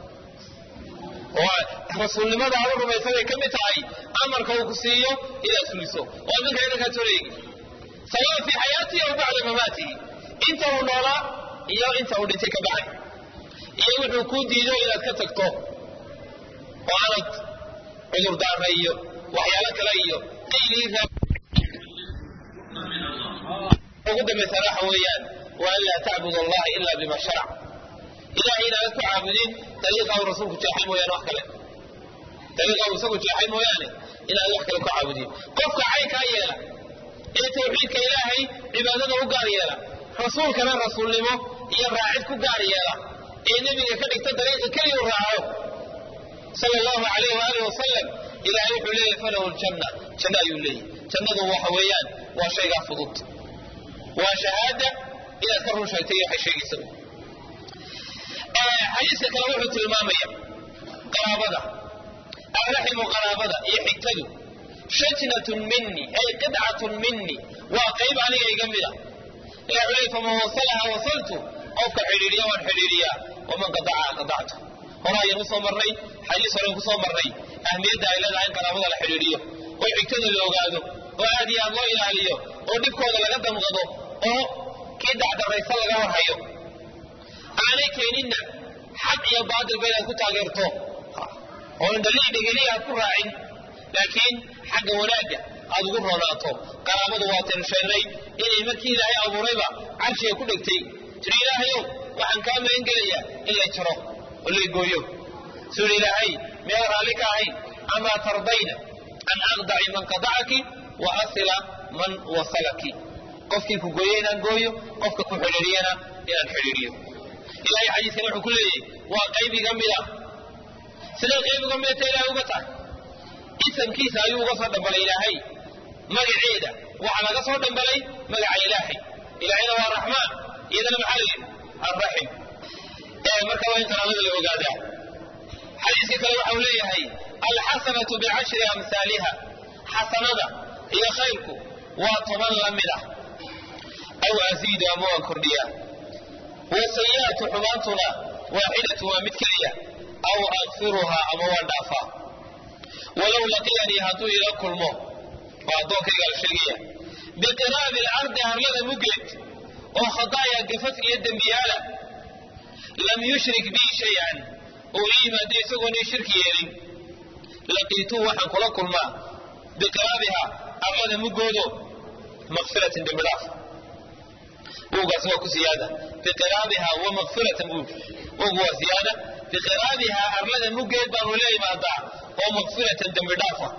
oo rasuulnimada aad u rumaysa bay ka mid tahay amarka uu ku siiyo inaad fuliso oo minka inankaa toreegi sawaan fii xayaatihi aw bacda mamaatihi inta uu noolaa iyo inta uu dhintay ka bacay iyo wuxuu kuu diido inaad ka tagto oo aanad cudurdaara iyo waxyaalo kale iyo qayliira ugu dambaysana waxa weeyaan wa an laa tacbud allaha ila bima sharac ilahay inaanad ku caabudin dariiqa uu rasuulku jeexay mooyaane wax kale dariiqa uu isagu jeexay mooyaane inaad wax kale ku caabudin qofka caynkaa yeela ee tawxiidka ilaahay cibaadada u gaar yeela rasuulkana rasuulnimo iyo raacid ku gaar yeela ee nebiga ka dhigta dariiqa keliyu raaco sala allahu alayh waaalih wasalam ilaahay wuxuu leeyahy falahu ljanna janno ayuu leeyahy jannadu waxa weeyaan waa shaygaa fudud waa shahaada inaad ka run sheegtay waxay sheegaysa xadiiska kale wuxuu tilmaamaya qaraabada alraximu qaraabada iyo xigtadu shajnatun mini ay qidcatun mini waa qayb aniga iga mida ilah wuxuu leey faman wasalaha wasaltu qofka xidhiidhiya waan xidhiidhiyaa waman qadacaha qadactu hore ayaan usoo marnay xadiis horen kusoo marnay ahmiyadda ay leedahay in qaraabada la xidhiidhiyo oo xigtada la ogaado oo aad iyo aad loo ilaaliyo oo dhibkooda laga damqado oo kii dacdaraysa laga warhayo aanay keeninna xaq iyo baatilba inaad ku taageerto oo indhalii dhegeli aad ku raacin laakiin xagga wanaagga aad ugu roonaato qaraabadu waataynu sheegnay inay markii ilaahay abuurayba carshiga ku dhegtay tiri ilaahayow waxaan kaa magan gelayaa in lay jaro oo lay gooyo suu ilaahay meel raalli ka ahayn amaa tardayna an aqdaci man qadacaki wa asila man wasalaki qofkii ku gooye inaan gooyo qofka ku xidhiidhiyana inaan xidhiidhiyo ilahay xadiiskan wuxuu ku leeyahy waa qayb iga mida siday qayb uga midata ilahay uga tahay isamkiisa ayuu uga soo dhabalay ilaahay magaceeda waxaa laga soo dhambalay magaca ilaahay ilaahayna waa raxmaan iyadana maxaa layidhi arraxim marka waa in talaadada la ogaadaa xadiiska kale waxa uu leeyahay alxasanatu bicashri amhaaliha xasanada iyo khayrku waa toban la mid ah aw asiidu ama waan kordhiyaa wasayi'atu xumaantuna waaxidatu waa mid keliya aw akfiruhaa ama waan dhaafaa walow laqiyanii hadduu ila kulmo waa addoonkayga la sheegaya biqiraabi alcardi harlada muggeed oo khadaaya gafaf iyo dembiyaala lam yushrik bii shay-an oo ii yimaado isagoonii shirki yeelin laqiituu waxaan kula kulmaa biqiraabiha arlada muggoodo makfiratin dembi dhaaf wowgaas waa ku siyaada biqiraabiha wa makfiratan buu wowgu waa siyaada biqiraabiha arlada muggeed baanu la imaadaa oo makfiratan dembi dhaafa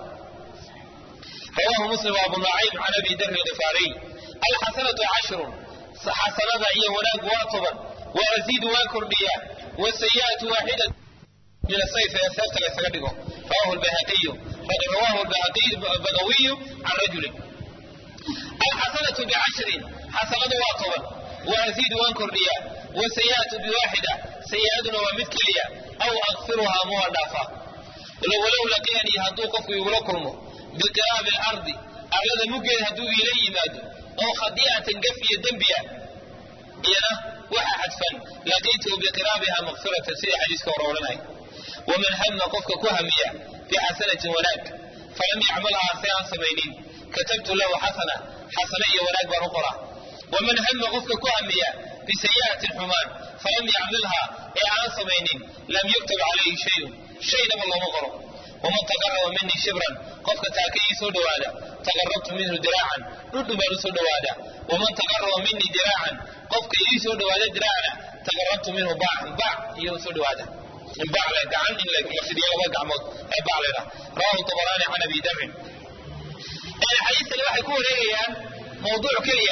rawaahu muslim abu nucaym can abi darri alkifaariy alxasanatu cashrun xasanada iyo wanaag waa toban wa aziidu waa kordhiyaa wasayi'atu waaxidat min asayf ee seefta laysaga dhigo rawahu lbayhaqiyu rawahu bagawiyu can rajulin alxasanatu bicashrin xasanadu waa toban wa aziidu waan kordhiyaa wasayi'atu biwaaxida sayi'aduna waa mid keliya aw akfiruhaa ma waan dhaafaa walow laqiyanii hadduu qofku igula kulmo biqiraabi alardi arlada muggeed hadduu iila yimaado oo khadiicatan gaf iyo dembiya iyana waxaa xadfan laqiituhu biqiraabiha makfiratan sida xadiiska hore odhanaya waman hama qofka ku hamiya bixasanatin wanaag falam yacmalhaa si aan samaynin katabtu lahu xasana xasana iyo wanaag baan u qoraa waman hama qofka ku hamiya bisayi'atin xumaan falam yacmalhaa ee aan samaynin lam yuktab calayhi shayun shaynaba looma qoro waman taqaraba minii shibran qofka taaka ii soo dhowaada taqarabtu minhu diraacan dhudhun baan u soo dhowaadaa waman taqaraba minii diraacan qofka ii soo dhowaada diraacna taqarabtu minhu baacan baac iyo u soo dhowaada in baac le gacan in la fidiyo laba gacmood ee baac leedha rawahu tabaraani can abi darin xadiistani waxay ku wareegayaan mawduuc keliya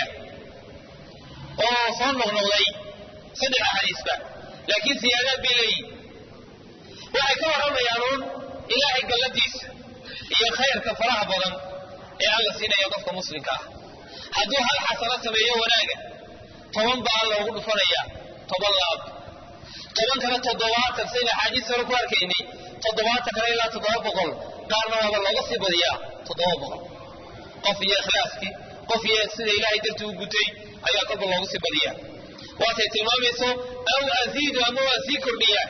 oo soo noqnoqday saddex axaadiisba laakiin siyaadaad bay leeyihin waxay ka warramayaan uun ilaahay galladiisa iyo khayrka faraha badan ee alla siinaya qofka muslimka ah hadduu hal xasano sameeyo wanaaga toban baa loogu dhufanaya toban laab toban kale toddobaatan sayna axaadiis hore ku arkaynay toddobaatan kale ilaa toddoba boqol qaarna waaba looga sii badiyaa toddoba boqol qof iyo ikhlaaskii qof iyo sida ilaahay dartii u gutay ayaa kolba loogu sii badiyaa waatay tilmaamayso aw aziidu ama waa sii kordhiyaa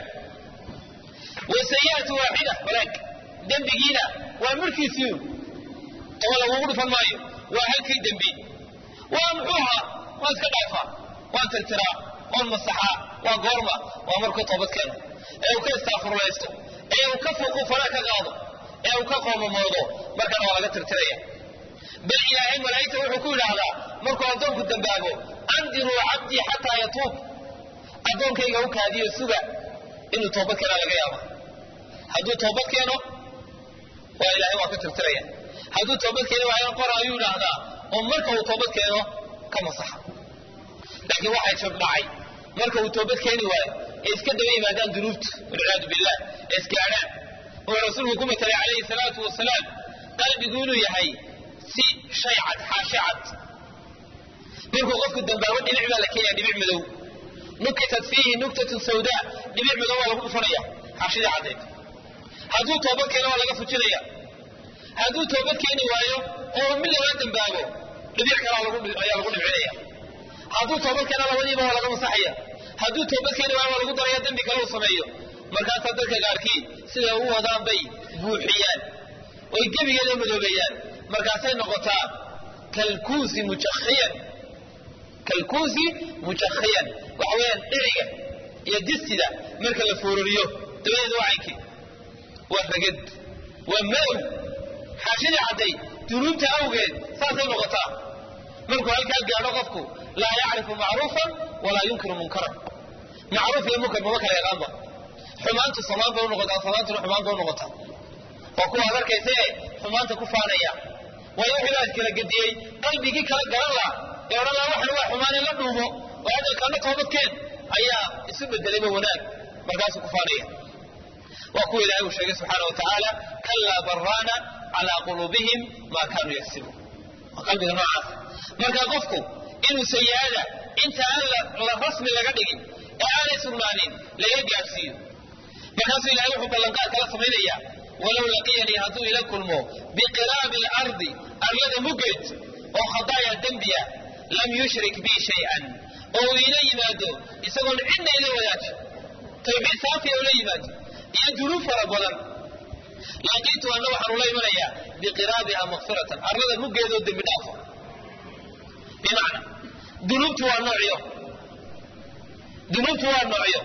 wasayi'atu waaxida walaag dembigiina waa markiisii toban lagugu dhufan maayo waa halkii dembi waa muxuu ahaa waa iska dhaafaa waan tirtiraa waan masaxaa waa goorma waa markuu toobad keeno ee uu ka istaafurlaysto ee uu ka fuuqu fara ka qaado ee uu ka qoomamoodo markana waa laga tirtiraya bal ilaahay malaa'igta wuxuu ku yidhaahdaa markuu addoonku dambaabo andiruu cabdii xataa yatuub addoonkayga u kaadiyo suga inuu toobad keenaa laga yaaba hadduu toobad keeno waa ilaahay waa ka tirtiraya hadduu toobad keeni waayo qora ayuu idhaahdaa oo marka uu toobad keeno ka masaxa laakiin waxay jab dhacay marka uu toobad keeni waayo ee iska daba yimaadaan dunuubta walciyaadu billah ee isgaadhaan wuxuu rasuulku ku matalay calayhi salaatu wasalaam qalbigu inuu yahay si shay cad xaashi cad markuu qofku dambaabo dhinac baa la keenaya dhibic madow nukitat fiihi nuktatun sawdaa dhibic madow waa lagu dhufanaya xaashidii caddeed hadduu toobad keeno waa laga fujinaya hadduu toobad keeni waayo oo mid lagaa dambaabo dhibic kale ayaa lagu dhibcinaya hadduu toobad keena labadiiba waa laga masaxaya hadduu toobad keeni waayo waa lagu daraya dembi kale uu sameeyo markaasaa dadka qaarkii siday u wadaan bay buuxiyaan oy gebigeeda madoobeeyaan markaasay noqotaa kalkuusi mujakhiyan kalkuusi mujakhiyan waxa weeyaan dhiriga iyo distida marka la foororiyo dabadeeda waa caynkii waa ragad waa madow xaashidii cadday dunuubta awgeed saasay noqotaa markuu halkaa gaadho qofku laa yacrifu macruufan walaa yunkiru munkaran macruuf iyo munkar mama kala yaqaanba xumaantu samaan bay unoqotaa samaantuna xumaan bay unoqotaa waa kuwa ad arkaysa ee xumaanta ku faanaya waayo wixii baa kala gediyey qalbigii kala garan laha ee odhan laha waxan waa xumaan in la dhuumo oo hadalkaana toobadkeen ayaa isu bedelayba wanaag markaasuu ku faanaya waa kuwa ilaahay uu sheegay subxaana wa tacaala kallaa baraana calaa quluubihim maa kaanuu yagsibuun qalbiga noocaas marka qofku inuu sayi-ada inta aan la rasmi laga dhigin ee aanay sugnaanin laga gaadhsiiyo markaasuu ilahay wuxuu ballanqaad kala samaynaya walow laqiyanii hadduu ila kulmo biqiraabi alardi arlada muggeed oo khadaaya dembiya lam yushrik bii shay-an oo uu ila yimaado isagoon cidna ila wadaajin tawxiid saafiya ula yimaado iyo dunuub fara badan laqiitu anna waxaan ula imanayaa biqiraabiha makfiratan arlada muggeedoo dembi dhaafo bimacna dunuubtu waa noocyo dunuubtu waa noocyo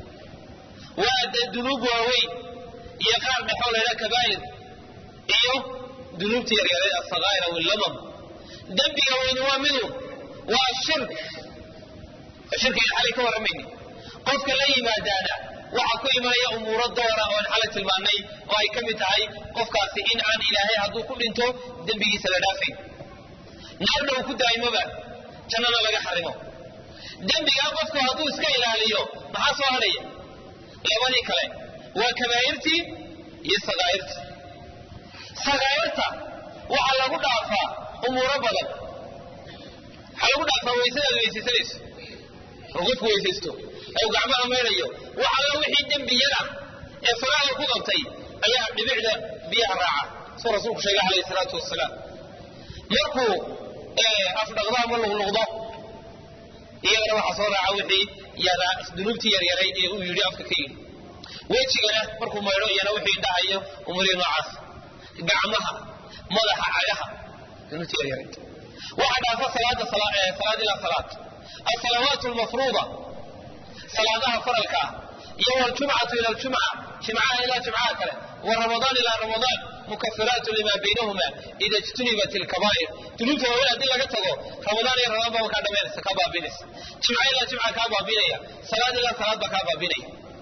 waa de dunuub waaweyn iyo qaar dhexoo laydhaha kabaa'ir iyo dunuubta yaryareed asakaa'ir aw illamam dembiga weyni waa midu waa shirk shirkiga xalay ka warramayni qofka la yimaadaana waxaa ku imanaya umuuro doora oo aan xalay tilmaannay oo ay ka mid tahay qofkaasi in aan ilaahay hadduu ku dhinto dembigiisa la dhaafayn naarna uu ku daa'imoba jannana laga xarimo dembigaa qofku hadduu iska ilaaliyo maxaa soo hadhaya labadii kale waa kabaa'irtii iyo sakaa'irtii sakaa'irta waxaa lagu dhaafaa umuuro badan waxaa lagu dhaafaa waysadaad weysaysanayso oo qofku weysaysto ee uu gacmaha maydhayo wax alla wixii dembiyada ee salaada ku qabtay ayaa dhibicda biyaha raaca suu rasuulku sheegay calayhi salaatu wasalaam markuu afdhaqdo ama luqluqdo iyagana waxaa soo raaca wixii dunuubtii yaryaray ee uu yidhi afka ka yidhi wejigana markuu maydho iyana wixii indhahayo umurihi noocaas gacmaha madaxa cagaha dunuubtii yaryaray waxaa dhaafa salaada salaad ilaa salaad asalawaat lmafruuda salaadaha faralka ah iyo waljumcatu ila ljumca jimcaha ilaa jimcaha kale waramadaan ilaa ramadaan mukafiraatu lima baynahuma ida ijtunibat ilkabaa'ir dunuubta waaweyn haddii laga tago ramadaan iyo ramadaan baa kaa dhamaynaysa kaa baabinaysa jimca ilaa jimca kaa baabinaya salaad ilaa salaad baa kaa baabinaya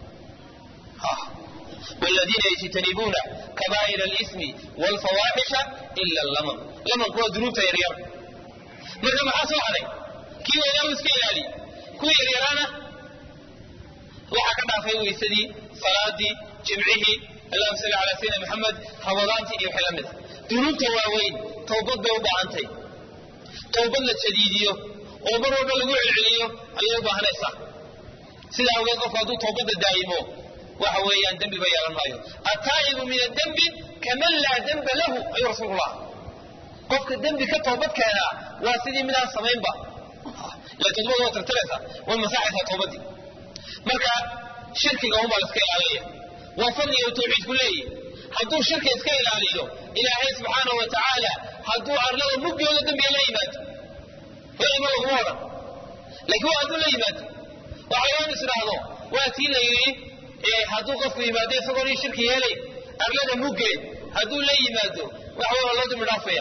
والذين يجتنبون كبائر الإثم والفواحش إلا اللمم لمم كوا ذنوب يرير مرة ما حصل عليه كيف يلاو اسكيلالي كوا يريرانا waxaa ka dhaafay weysadii salaadii jimcihii allahuma salli calaa sayidina maxamed ramadaantii iyo wixii la mid a dunuubta waaweyn towbad bay u baahantay towbad la jadiidiyo oo mar walba lagu celceliyo ayay u baahanaysaa sidaa awgeed qofku hadduu towbadda daa'imo waxa weeyaan dembiba yeelan maayo attaa'ibu min addembi kaman laa demba lahu ayuu rasuulullah qofka dembi ka toobad keenaa waa sidii midaan samaynba ila todbada waa tirtiraysa way masaxaysaa towbaddii marka shirkiga unbaa la iska ilaalinaya waa fadliga uu tawxiidku leeyahy hadduu shirka iska ilaaliyo ilaahay subxaana wa tacaala hadduu arlada muggooda dembiga la yimaado welima laguma odhan laakiin waa hadduu la yimaado waxa laga is idhaahdo waa tii la yidhi hadduu qofku yimaado isagoon ii shirki yeelay arlada muggeed hadduu la yimaado waxa waa loo dembi dhaafaya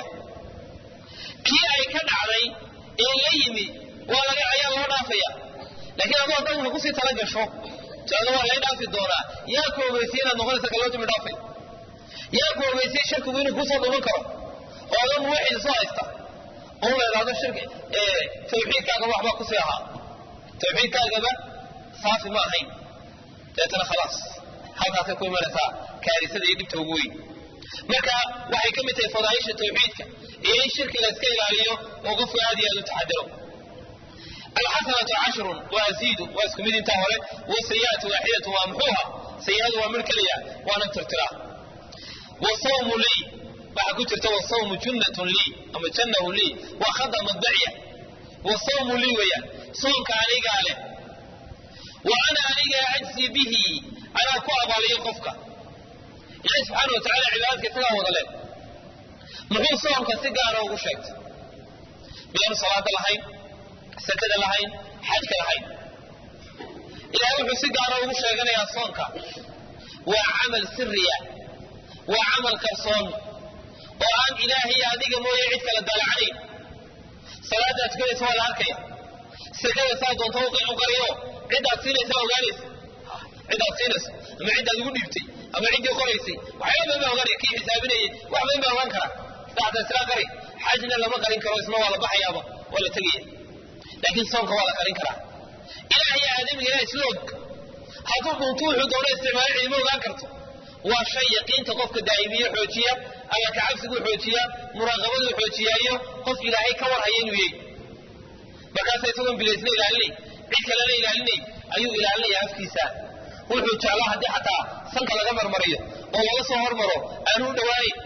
kii ay ka dhacday ee la yimi waa laga ayaa loo dhaafaya laakiin adoo dhan una kusii tala gasho tiado waa lay dhaafi doonaa yaa ku ogeysay inaad noqonaysa kaloo dimi dhaafay yaa ku ogeysay shirkigu inuu kusoo dhuman karo oo adan muwaxid soo haysta oo la idhaahdo shirki tawxiidkaagaba waxbaa kusii ahaa tawxiidkaagaba saafi ma ahayn deetana khalaas halkaasay ku imanaysaa kaarisada iyo dhibta ugu weyn marka waxay ka mid tahay fadaaisha tawxiidka iyo in shirki la iska ilaaliyo oo qofku aad iyo aad u taxadaro alxasanatu cashrun waaziidu waa isku mid intaa hore wasayi'atu waaxidatu waa muxuuha sayi'adu waa mid keliya waana tirtiraa wasawmu lii waxaa ku jirta wasawmu junnatun lii ama jannahu lii waa khada madbaciya wasawmu lii weeyaan soonka anigaa leh wa ana anigaa ajzi bihi anaa ku abaaliyo qofka ilahi subxaana wa tacala cibaadadka isagaa wada leh muxuu soonka si gaara ugu sheegtay miyaanu salaada lahayn sakada lahayn xajka lahayn ilaahay wuxuu si gaara ugu sheeganayaa soonka waa camal siriya waa camal qarsoon oo aan ilaahay adiga mooye cid kala daalacanayn salaadaad tukanaysa waa la arkaya sakada saa doonta u qariyo ciddaad siinaysa ogaanaysa ciddaad siinayso ama ciddaad ugu dhiibtay ama ciddii qoraysay waxyaaba badan baa ogaanaya kii xisaabinayay wax badan baa ogaan kara daxda isla qari xajna lama qarin karo isna waa la baxayaaba waa la tegaya laakiin soonka waa la qarin karaa ilaahay aadamiga ilahay isla og hadduu dhuntu wuxuu doona isticmaalo cidima ogaan karto waa shay yaqiinta qofka daa'imiye xoojiya alla kacabsiguu xoojiyaa muraaqabaduu xoojiyaa iyo qof ilaahay ka warhaya inuu yahy markaasa isagoon bilaysna ilaalinay cid kalena ilaalinay ayuu ilaalinaya afkiisa wuxuu jeclaa haddii xataa sanka laga marmariyo oo laga soo hormaro aanu u dhawaanayn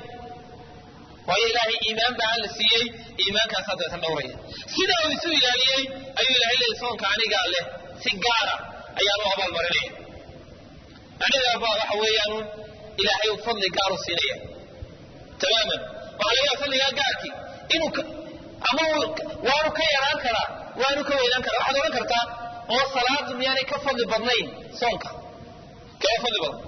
waayo ilaahay iimaan baa la siiyey iimaankaasaa deetan dhowraya sidaa uu isu ilaaliyey ayuu ilahay leeyay soonka anigaa leh si gaara ayaan u abaalmarinaya anigaaba waxa weeyaan ilaahay fadli gaaru siinaya tamaaman waxaa laga yaaba fadligaa gaarkii inuu ama waanu ka yaraan karaa waanu ka weynaan karaa waxaad odhan kartaa oo salaadu miyaanay ka fadli badnayn soonka kee fadli badan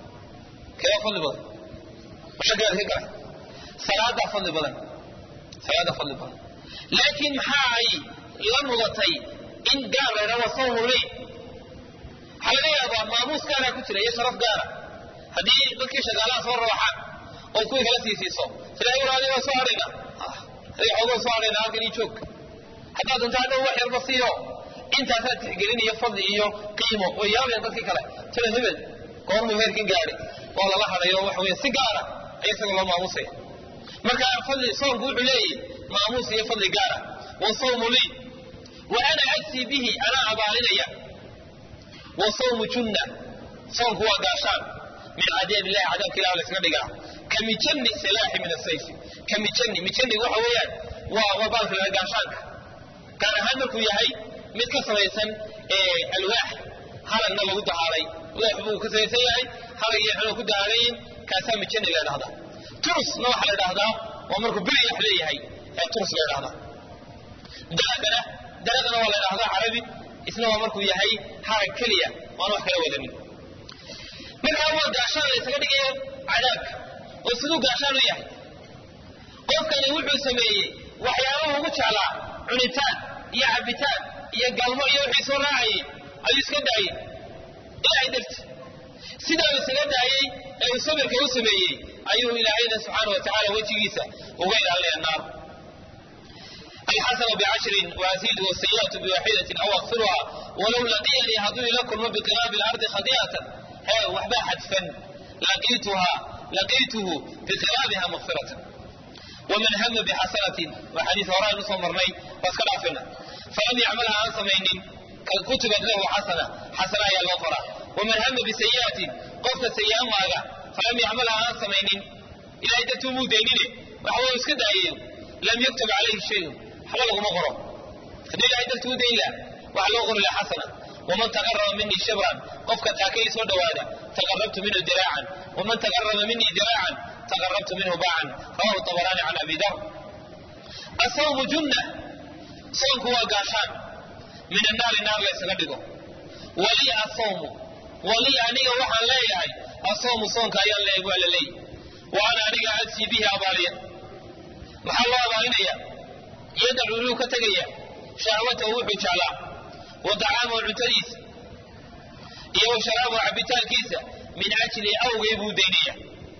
kee fadli badan mashakaad ka galay salaadaa fadli badan salaadaa fadli badan laakiin maxaa ay la mudatay in gaar la yidhahdo sawmu ley waxaa laga yaabaa maamuus gaaraa ku jira iyo sharaf gaara haddii dadkii shagaalaha soo rawaxaan oo kuwii kala sii siiso sida walaali waa soo hadhayna adiga xoogaa soo hadhayna halkan ii joog haddaad dunta hadhow wax yarba siiyo intaasaa tixgelin iyo fadli iyo qiimo way yaabayaan dadkii kale sida hebel goormuu heerkin gaadhay waa lala hadhayo waxa weeye si gaara ayaa isaga loo maamusaya marka fadli soomku wuxuu leeyahy maamuus iyo fadli gaara wa sawmu lii wa ana agsii bihi anaa abaalinaya wa sawmu junna soomku waa gaashaan min cadaab illahi cadaabka ilah la iskaga dhigaa ka mijani silaaxi min asayfi ka mijani mijani waxa weeyaan waa waa baalka laga gaashaanka gaar ahaan markuu yahay mid ka samaysan alwaax halagna lagu dahaalay alwaax buu ka samaysan yahay halag iyo xano ku dahaalayin kaasaa mijani la dhahdaa turusna waxaa la dhahdaa waa markuu bilyax leeyahay ee turus la dhahdaa daraqana daraqana waa la dhahdaa carabi isna waa markuu yahay harag keliya waana wax kala wadanin markaa waa gaashaan la ysaga dhigayo cadaabka oo siduu gaashaan u yahay qofkani wuxuu sameeyey waxyaabaha ugu jeclaa cunitaan iyo cabitaan iyo galmo iyo wixii soo raacayay ayuu iska daayey ilaahay darti sidaa uu isaga daayey ee uu sabirka u sameeyey ayuu ilaahayna subxaana wa tacala wejigiisa uga ilaalinaya naar alxasanu bicashrin waaziidu wasayi'atu biwaaxidatin aw akfiruha walow laqiyanii hadduu ila kulmo biqiraabi lardi khadi'atan hee waxbaa xadfan laqiituha laqiituhu biqiraabiha makfiratan waman hama bixasanatin waa xadiis horaan usoo marnay waa iska dhaafina falam yacmalha aan samaynin kutibat lahu xasana xasana ayaa loo qoraa waman hama bisayi'atin qofka sayi'a maaga falam yacmalha aan samaynin ilahay dartuu muu daynine waxa wuu iska daayayo lam yuktub calayhi shayun waxba laguma qoro hadduu ilahay dartuu dayn laha waxa loo qori laha xasana waman taqaraba minii shibran qofka taakay soo dhowaada taqarabtu minhu diraacan waman taqaraba minii diraacan taqarabtu minhu baacan rawahu tabaraani can abi dar asawmu junna soonku waa gaashaan min annaari naar la ysaga dhigo walii asawmu walii aniga waxaan leeyahay asawmu soonka ayaan leeyahay waa la leeyahy wa ana aniga adsii bihi abaaliya maxaa loo abaalinaya yadacu inuu ka tegaya shahwatahu wuxuu jeclaa wa dacaamahu cuntadiisa iyo wa sharaabahu cabitaankiisa min ajli awgay buu daynaya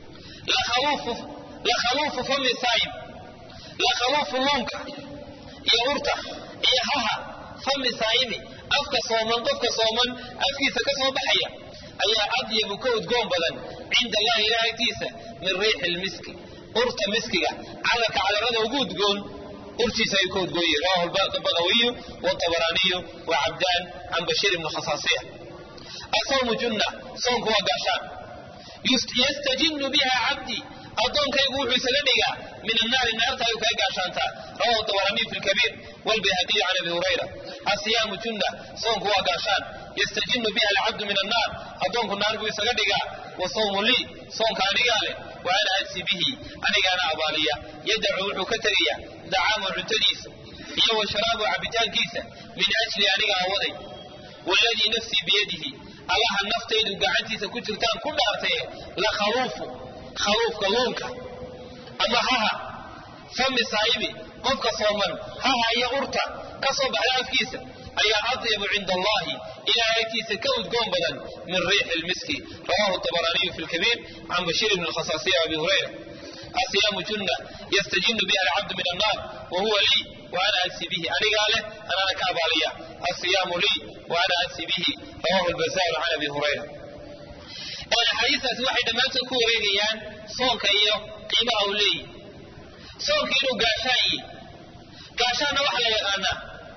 lakhaluufu fami saayim lakhaluufu luunka iyo urta iyo haha fami saayimi afka sooman qofka sooman afkiisa ka soo baxaya ayaa adyabu ka udgoon badan cinda allahi ilaah agtiisa min riixi lmiski urta miskiga cadarka cadarada ugu udgoon urtiisa ayuu ka udgooye rawahu bagawiyu wtabaraaniyu wa cabdaan can bashiir ibni khasaasiya asawmu junna soonku waa gaashaan yastajinu biha cabdi addoonkaygu wuxuu isaga dhigaa min annaari naarta ayuu kaga gaashaantaa rawahu tabaraaniyu fi lkabiir walbayhaqiyu can abi hurayra asiyaamu junna soonku waa gaashaan yastajinu biha alcabdu min annaar addoonku naar buu isaga dhigaa wa sawmu lii soonka anigaa leh wa ana adsi bihi anigaana abaaliya yadacu wuxuu ka tegaya dacaamahu cuntadiisa iyo wa sharaabahu cabitaankiisa min ajli aniga awaday waladii nafsii biyadihi allaha naftaydu gacantiisa ku jirtaan ku dhaartaye la khaluufu khaluufka luunka ama haha fami saa'ibi qofka sooman haha iyo urta ka soo baxda afkiisa ayaa adyabu cinda allahi ilahay agtiisa ka udgoon badan min riixi lmiski rawahu tabaraaniyu fi lkabiir can bashiir bni lkhasaasiya abi hurayra asiyaamu junna yastajinu biha alcabdu min annaar wa huwa lii wa ana adsi bihi anigaa leh anaana ka abaaliya asiyaamu lii wa ana adsi bihi rawahu lbazaaru can abi hurayra axaadiistaasi waxay dhammaantood ku wareegayaan soonka iyo qiimaha uu leeyahy soonka inuu gaashaan yihi gaashaanna waxaa la yaqaanaa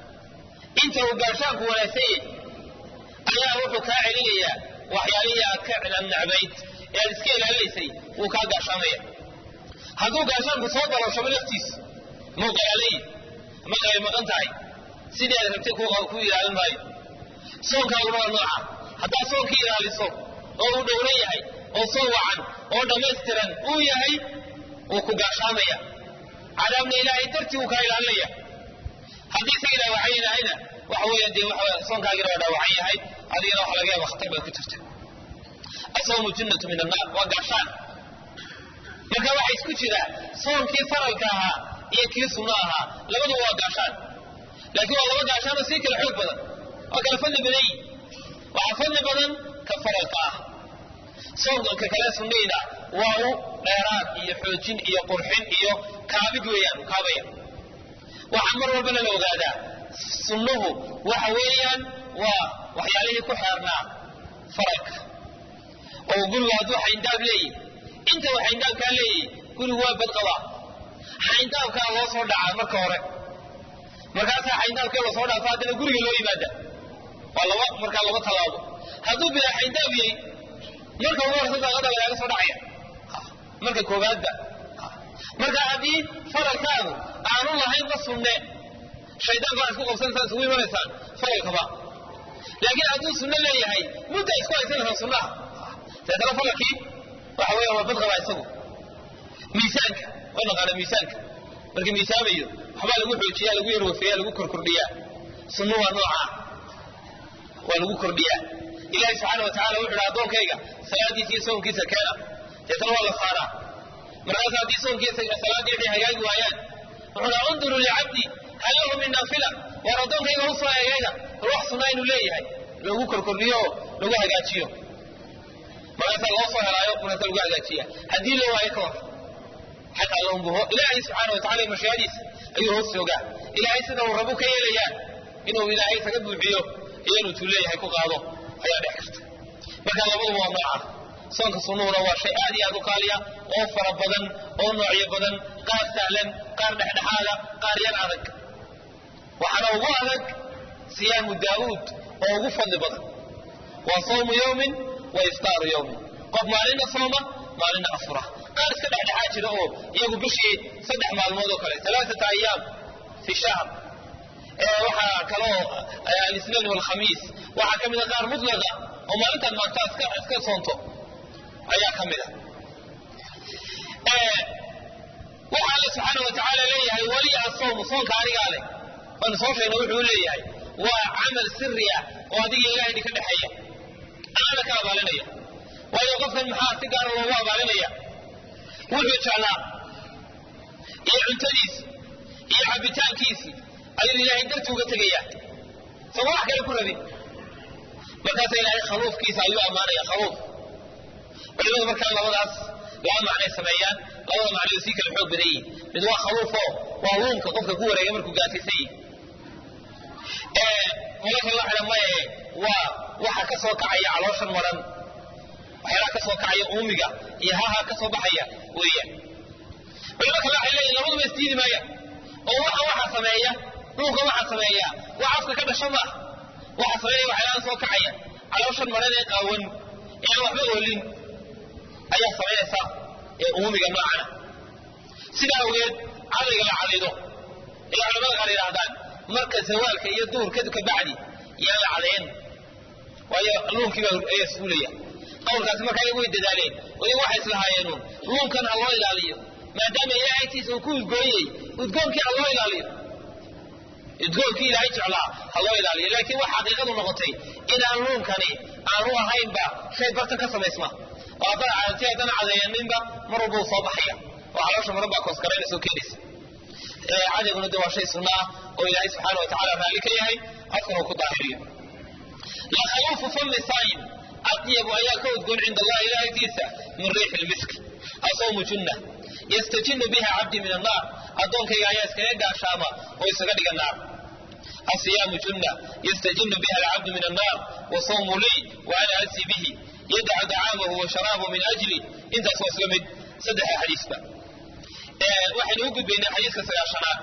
inta uu gaashaanku wanaagsan yahy ayaa wuxuu kaa celinayaa waxyaalihii aad ka necbayd ee aad iska ilaalinaysay wuu kaa gaashaamaya hadduu gaashaanku soo dalooshamo laftiis muuqaaleey marka ay maqan tahay sidii aad rabtay ku ilaalin maayo soonkaaguna waa nooca haddaad soonkii ilaaliso oo uu dhowran yahay oo soo wacan oo dhammaystiran uu yahay wuu ku gaashaamaya cadaabna ilaahay dartii wuu kaa ilaalinaya haddii isaga dhaawacan yahayna waxa weeya dee waxa soonkaagina waa dhaawacan yahay adigana waxa laga yaaba khatar baad ku jirta asawmu junnatu min annaar waa gaashaan marka waxaa isku jira soonkii faralka ahaa iyo kii sunno ahaa labaduba waa gaashaan laakiin waa laba gaashaan oo sii kala xoog badan waa kala fadli badan yihin waxaa fadli badan ka faralka ah soonka kale sunnayna waa u dheeraad iyo xoojin iyo qurxin iyo kaabid weeyaan kaabaya waxaa mar walbana la ogaadaa sunnuhu waxa weeyaan waa waxyaalihii ku xeernaa faralka oo gurigu hadduu xayndaab leeyihi inta uu xayndaabkaa leeyahy gurigu waa badqabaa xayndaabkaa loo soo dhacaa marka hore markaasaa xayndaabkee la soo dhaafa haddana guriga loo yimaada waa laba markaa laba tallaabo hadduu bilaa xayndaab yahay marka ugu horeysa daaqada lagaaga soo dhacaya marka koowaadba marka haddii faralkaagu aanu lahaynba sunne shaydaan baa isku qabsanaysaa isugu imanaysaan faralkaba laakiin hadduu sunno leeyahay mudda isku haysanaysaa sunnaha deetana faralkii waxa weya waa badqabaa isagu miisaanka waa naqaana miisaanka marka miisaamayo waxbaa lagu xoojiyaa lagu yarwafeeya lagu korkordhiyaa sunnu waa noocaa waa lagu kordhiyaa ilahi subxaana wa tacala wuxu uhi addoonkayga salaadiisa iyo soonkiisa keena deetana waa la saaraa markaas haddii soonkiisa salaaddii waxay hagaagi waayaan wuxuu dhaha unduru licabdi hal lahu min naafila waar addoonkayga u soo eegayna bal wax sunnaa inuu leeyahay loogu korkordhiyo oo lagu hagaajiyo markaasaa loo soo helaayo markaasa lagu hagaajiya haddii loo waayo ka war xataa loombuho ilaahay subxaana wa tacala mashiicadiisa ayuu hoos joogaa ilaahay sida uu rabu ka yeelayaan inuu ilaahay isaga buuxiyo iyo inuu tuu leeyahay ku qaado ayaa dhex karta marka labaduba waa nooca soonka sunnuhuna waa shay aad iyo aad u qaaliya oo fara badan oo noocyo badan qaar sahlan qaar dhexdhexaada qaar yar adag waxaana ugu adag siyaamu daa'uud oo ugu fadli badan waa sawmu yowmin wa iftaaru yowmin qof maalinna sooma maalinna afura qaar iska dhexdhexaa jira oo iyagu bishii saddex maalmood oo kale alaaata ayaam fi shahr waxaa kaloo alisnain walkhamiis waxaa ka mida qaar mutlaqa oo maalintan maanta iska iska soonto ayaa ka mida waxa alle subxaana wa tacaala leeyahay wali asawmu soonka anigaa leh waanu soo sheegna wuxuu leeyahay waa camal siri ah oo adiga ilahay idinka dhexeeya anana ka abaalinaya waayo qofkan maxaa si gaara loogu abaalinaya wuxuu jeclaa iyo cuntadiisi iyo cabitaankiisii ayuu ilaahay darti uga tegaya sama wax kale ku rabin markaasa ilaahay khaluufkiisa ayuu ammaanaya khaluuf culimadu markaa labadaas laba macnay sameeyaan labada macnay sii kala xoog badan yihin mid waa khaluufo waa luunka qofka ku wareega markuu gaasaysan yihi malaka la xidha maye waa waxa ka soo kacaya calooshan maran waxyaalaha ka soo kacaya uumiga iyo haha ka soo baxaya weeyaan culimo kale waxay leeyihin labaduba isdiidi maaya oo waxa waxa sameeya dhulka waxa sameeya wax afka ka dhasho maaha waxa sameeya waxyaalaha soo kacaya calooshan maran ee qaawan ee aan waxba oolin ayaa samaynaysa ee uumiga noocana sidaa awgeed cadayga la cadaydo ilaa culamada qaar yidhaahdaan marka zawaalka iyo duhurka kabacdi yaan la cadayn waayo luunkii baa ayaa suulaya qowlkaasi markaa iyagu way dadaaleen oo iyagu waxay islahaayeenu luunkan ha loo ilaaliyo maadaama ilahay agtiisa uu ku udgooyey udgoonkii ha loo ilaaliyo udgoonkii ilaahay jeclaa ha loo ilaaliyo laakiin waxa xaqiiqadu noqotay inaan luunkani aanu ahaynba shay bartan ka samaysma oo haddana cadati haddana cadeeyaninba mar walba uu soo baxaya oo caloosha maran baa koosgaraynaysa oo keenaysa cadayguna de waa shay sunna ah oo ilaahay subxaana wa tacala raalli ka yahay afkana uu ku daahiriyo lakhaluufu fami saayim atyabu ayaa ka udgoon cinda allahi ilahay agtiisa min riixi lmisk asawmu junna yastajinu biha cabdi min annaar addoonkayga ayaa iskaga gaashaama oo isaga dhiga naar asiyaamu junna yastajinu biha alcabdu min annaar wasawmu lii wa ana asi bihi yadacu dacaamahu wa sharaabahu min ajli intaas waa isla mid saddexa xadiisba waxaynu u gudbaynaa xadiiska sagaashanaad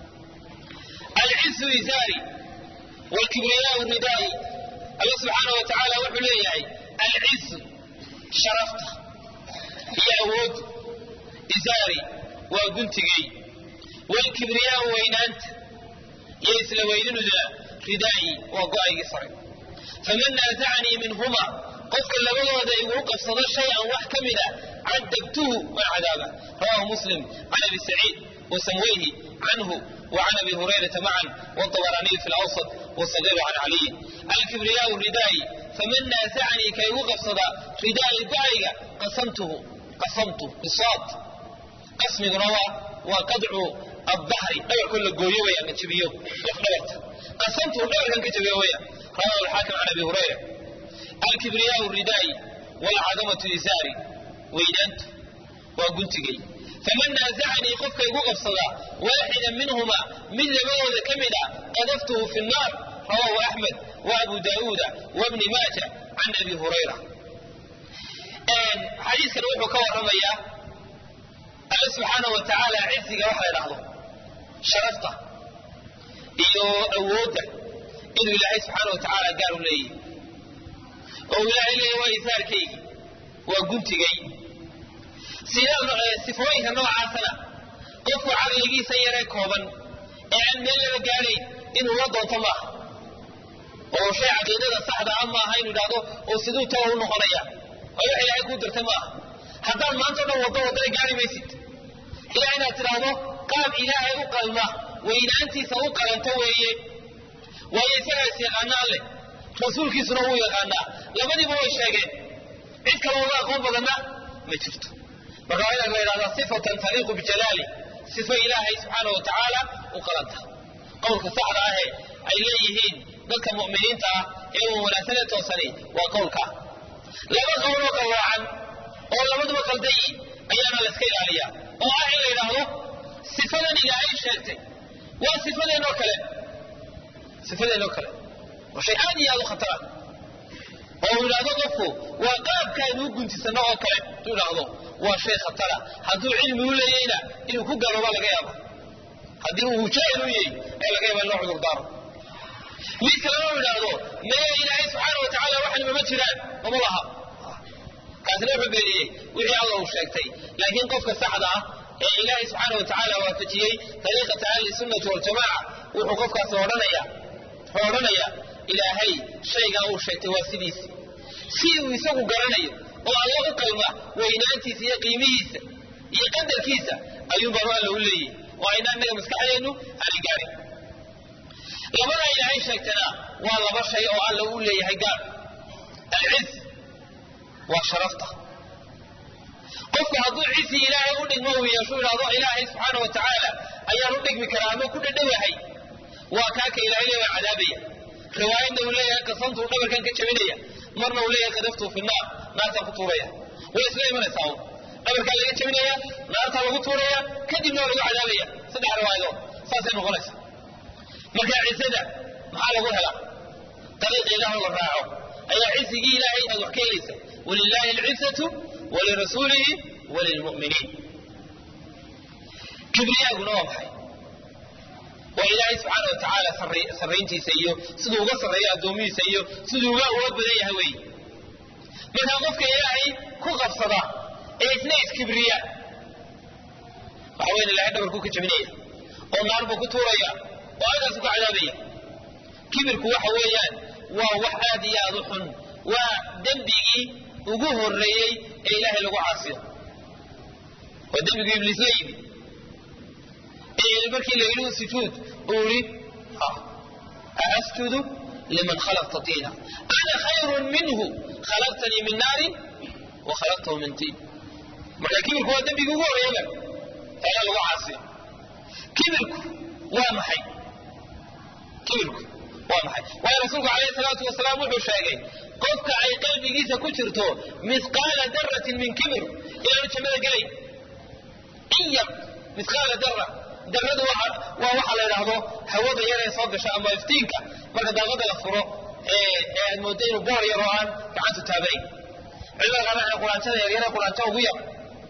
alcisu izaari wlkibriyaau ridaa'i alla subxaana wa tacaala wuxuu leeyahay alcisu sharafta iyo awood izaari waa guntigay wlkibriyaau weynaanta iyo isla weynanuduna ridaa'i waa go-aygii sare faman naasacanii minhuma qofka labadooda iguu qabsado shay-an wax ka mida cadabtuhu waan cadaaba rawahu muslim can abi saciid wasamweyhi canhu وعن أبي هريرة معا والطبراني في الأوسط والصغير عن علي الكبرياء ردائي فمن نازعني كي وقصد رداء البعية قسمته قسمته بالصاد قسم روى وقدع الظهر دور كل قويوية من تبيو يخبرت قسمته دور كان كتبيوية رواه الحاكم عن أبي هريرة الكبرياء الردائي والعظمة إزاري وينانت وقلت جي faman naasacanii qofka igu qabsada waaxida minhuma mid labadooda ka mida qadaftuhu fi nnaar rawahu axmed wa abu daauuda wabni maaja can abi hurayra xadiiskan wuxuu ka waramayaa alla subxaanau wa tacaala cisiga wax la dhahdo sharafta iyo awoodda inuu ilaahay subxaana wa tacaala gaar u leeyahy oo ilaahay leeya waa isaarkaygi waa guntigay sifooyinka noocaasana qofku caqligiisa yaree kooban ee aan meel laba gaadhayn inuu la doonto maaha oo shay caqiidada saxda a maaha inu idhahdo oo siduu tawa u noqonaya oo wax ilaahay kuu dirtay maaha haddaad maanta o dhan waddo waddana gaari maysid ilaa inaad tidhaahdo qaab ilaahay u qalma weynaantiisa u qalanto weeye waayo isagaa is yaqaanaa leh rasuulkiisuna wuu yaqaanaa labadiiba way sheegeen cid kaloo uga aqoon badanna ma jirto marka waa inaad la yidhahdaa sifatan taliiqu bijalaali sifo ilaahay subxaana wa tacaala u qalanta qowlka saxda ahe ay leeyihiin dadka mu'miniinta ah ee uu wanaagsanee toosani waa qowlka laba qowloo qawaacan oo labaduba qaldayi ayaana la iska ilaaliyaa oo ah in la yidhaahdo sifadan ilaahay sheegtay waa sifadeenoo kale sifadeenoo kale waa shay aad iyo aad u khatara oo uu yidhahdo qofku waa qaabkaanu u guntisano oo kale intuu idhaahdo waa shay khatara hadduu cilmi u leeyeyna inuu ku garooba laga yaaba haddii uu jaahil u yahay ee laga yaaba in loo cudurdaaro mid kalena u idhaahdo maya ilaahay subxaana wa tacaala waxan mama jiraan mama laha kaasina wuxuu beeniyey wixii alla uu sheegtay laakiin qofka saxda ah ee ilaahay subxaana wa tacaala waafajiyey dariiqata ahli sunnati waljamaaca wuxuu qofkaasi odhanaya wuxuu odhanayaa ilaahay shaygaa uu sheegtay waa sidiisi si uu isagu garanayo oo alla u qalma weynaantiisa iyo qiimihiisa iyo qadarkiisa ayuun baanu alla u leeyahy oo ayna annaga maskaxdeennu aanay gaarin labadaa ilaahay sheegtana waa laba shay oo alla u leeyahay gaar alciz waa sharafta qofku hadduu cisi ilaahay u dhigmo uu yeeshu idhahdo ilaahay subxaana wa tacaala ayaan u dhigmi karaa ama ku dhadhowahay waa kaaka ilaahay le waa cadaabaya riwaayadna uu leeyahay qasantuu dhabarkan ka jabinaya marna uu leeyahay qadaftuu fi naar naartaan ku tuuraya way isla imanaysaa un dhabarkaa laga jabinaya naartaa lagu tuuraya kadibna waa lagu cadaabaya saddex riwaayadood saasay noqonaysa marka cisada maxaa lagu helaa dariiqa ilaah la raaco ayaa cisigii ilaahay aad wax ka helaysa walilaahi alcizatu walirasuulihi walilmu'miniin kibriyaaguna waa maxay waa ilaahay subxaana wa tacaala sarrayntiisa iyo siduu uga sarreeyo addoomihiisa iyo siduu uga uga badan yahay wey markaa qofka ilaahay ku qabsada ee isna iskibriya waxa weyn ilahay dhabarkuu ka jabinaya oo naar buu ku tuuraya oo halkaasu ka cadaabaya kibirku waxa weeyaan waa wax aad iyo aad u xun waa dembigii ugu horreeyey ee ilaahay lagu caasiyo waa dembigii ibliis la yimi markii la yidhi sujuud uu yidhi aasjudu liman khalaqta tiina ana khayrun minhu khalaqtanii min naarin wa khalaqtahu min tiin marka kibirku waa dembigii ugu horreeyaba ee lagu caasiyo kibirku waa maxay kibirku waa maxay waayo rasuulku calayhi salaatu wasalaam wuxuu sheegay qofka ay qalbigiisa ku jirto mithqaala daratin min kibir inaanu jannada gelay in yar mithqaala dara daradu waa waxa la yidhaahdo hawada yar ee soo gasha ama iftiinka marka daaqada la furo ee aad moodo inuu boor yar oo aan gacantu taabanayn culimada qaar waxay quraantada yaryare quraanta ugu yar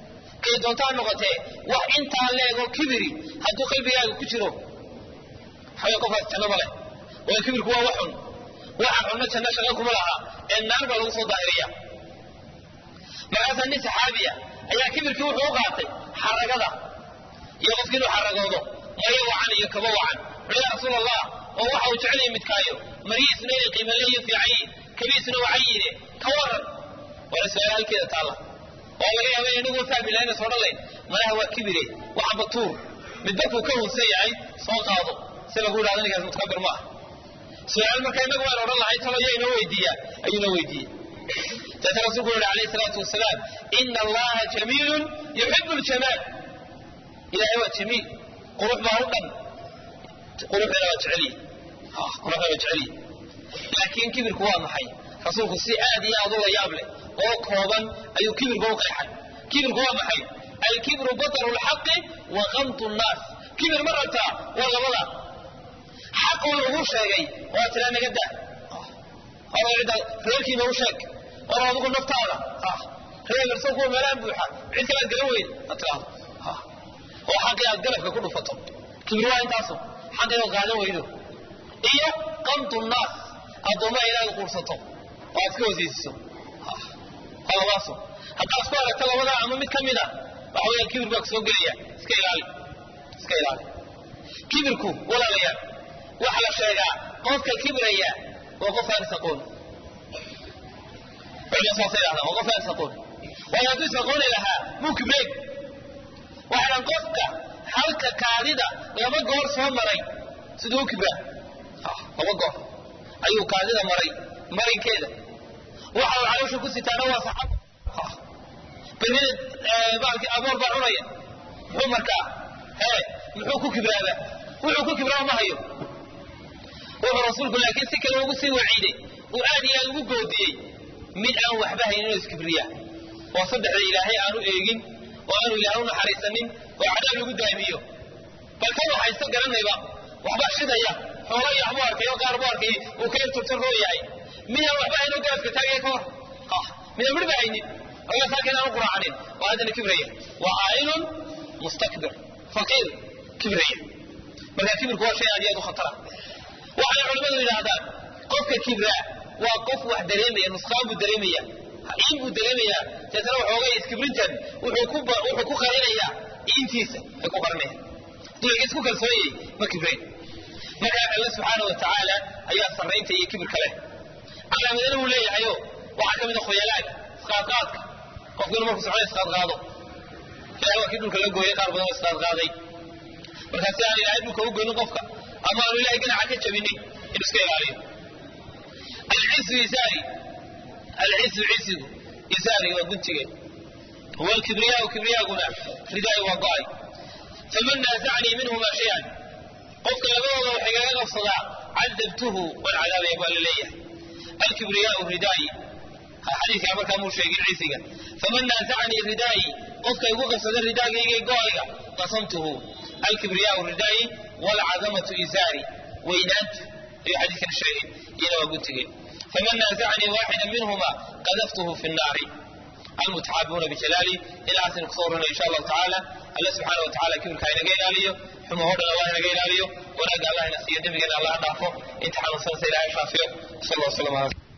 kay doontaa noqotee wax intaa leegoo kibiri hadduu qalbigaaga ku jiro waxaway qofkaas janno ma leh waayo kibirku waa wax xun waxaan xunno janno shaqo kuma laha ee naar baa lagu soo daahiriya markaasaa nin saxaabiya ayaa kibirkii wuxuu u qaatay xaragada iyo qofki inuu xaragoodo mayo wacan iyo kaba wacan wuxuu ya rasuul allah oo waxa uu jecel yahay midkaayo marihiisna inay qiimo leeyo fiican yihin kabiisna wacan yihine ka waran waana su-aala halkeeda taalla oo laga yaaba inagu fahmi lahayn soo dhalayn malaha waa kibire waxa batuur midba kuu ka hunsan yahay soo qaado si lagu yidhahdo ninkaas mutakabir ma ah su-aal marka inagu waan odhan lahay talo yaa inoo weydiiya ayuu inoo weydiiyey daata rasuulku wuxu alayhi salaatu wasalaam ina allaha jamiilun yuxibu ljamaal ilahay waa jamiil qurux baa u dhan quruxdana waa jeceliye quruxdana waa jeceliye laakiin kibirku waa maxay rasuulku si aad iyo aad u la yaab leh oo kooban ayuu kibirka u qeexay kibirku waa maxay alkibru bataru lxaqi wa kamtu nnaas kibir ma rabtaa waa labada xaquu lagu sheegay waa tiraa naga daa hor cidda reerkiina u sheeg hor adigu naftaada reer irsa kuwa meelaha buuxa cid kalaad garan weyda ma tiraahdo oo xaqii aad galabka ku dhufato kibir waa intaasu xaqii ood qaadan weydo iyo kamtu nnaas addoommaha inaad quursato oo aad iska wasiisiso waa labaasu haddaad ku aragto labada ama mid ka mida waxa weya kibir baa kusoo gelaya iska ilaali iska ilaali kibirku walaalayaal waxa la sheegaa qofka kibraya waa qof aan isaqoon culimadu saasay dhahdaan waa qof aan isaqoon waayo hadduu isaqooni lahaa muu kibreen waxaan qofka halka kaadida laba goor soo maray siduu u kibraa laba goor ayuu kaadida maray marinkeeda waxa uu caloosha ku sitaana waa saxab berrida baalkii aboor baa cunaya muxuu markaa hee muxuu ku kibraaba wuxuu ku kibraa ma hayo wuxuu rasuulku laakiin si kale ugu sii waciiday uu aad iyo aad ugu goodiyey mid aan waxba haynin inuu iskibriya oo saddexda ilaahay aanu eegin oo aanu ilaahay u naxariisanin oo cadaab lagu daamiyo bal kan waxaysta garanayba waxbaa shidaya xoola iyo waxbuu arkay oo qaar buu arkay uu ka irturtarroo yahay midaan waxba haynin garabka taagaya ka hor midaan midhba haynin oga saakin aanu quraacanin waa haddana kibraya waa aa'ilun mustakbir faqiir kibraya marka kibirku waa shay aad iyo aad u khatara waxay culimmadu yidhaahdaan qofka kibraa waa qof wax dareemaya nusqaan buu dareemaya iin buu dareemayaa deetana waxoogay iskibrintan wuxuu ku qarinayaa iintiisa ay ku qarinaya dulciga isku kalsoonyay ma kibrayn marka alle subxaana wa tacaala ayaa sarraynta iyo kibirka leh calaamadana wuu leeyahayo waxaa ka mid a khoyalaaga isqaadqaadka qofku inuu markuu socdo isqaadqaado ilahay waa kii dhulka la gooyay qaar badan oo isqaadqaaday markaa si aan ilaahay dhulka u goynin qofka ama aanu ilahay ganaca ka jabinin inuu iska ilaaliyo alcisu isaari alcisu cisigu isaari waa guntigeed huwa alkibriyaau kibriyaaguna ridaay waa go-ay faman naasacnii minhuma shay-an qofka labadooda wax igaga qabsadaa cadabtuhu waan cadaabaya baa la leeyahay alkibriyaau ridaayi xadiidkaa markaa muu sheegin cisiga faman naasacnii ridaayi qofka igu qabsada ridaagayga go-ayga qasamtuhu alkibriyaau ridaayi waalcadamatu isaari weynaantu ayuu xadiidkan sheegay iyana waa guntigeed faman naasacnii waaxida minhuma qadaftuhu fi nnaari almutaxaabibuuna bijalaali ilahaasaynu kusoo warranay insha allahu tacaala alle subxaana wa tacala kibirka ha inaga ilaaliyo xumahoo dhan allah inaga ilaaliyo wanaagga allah ina siiyo dembigeena allah ha dhaafo inta xanuunsanaysa ilahay shaafiyo sal allah wasalam ala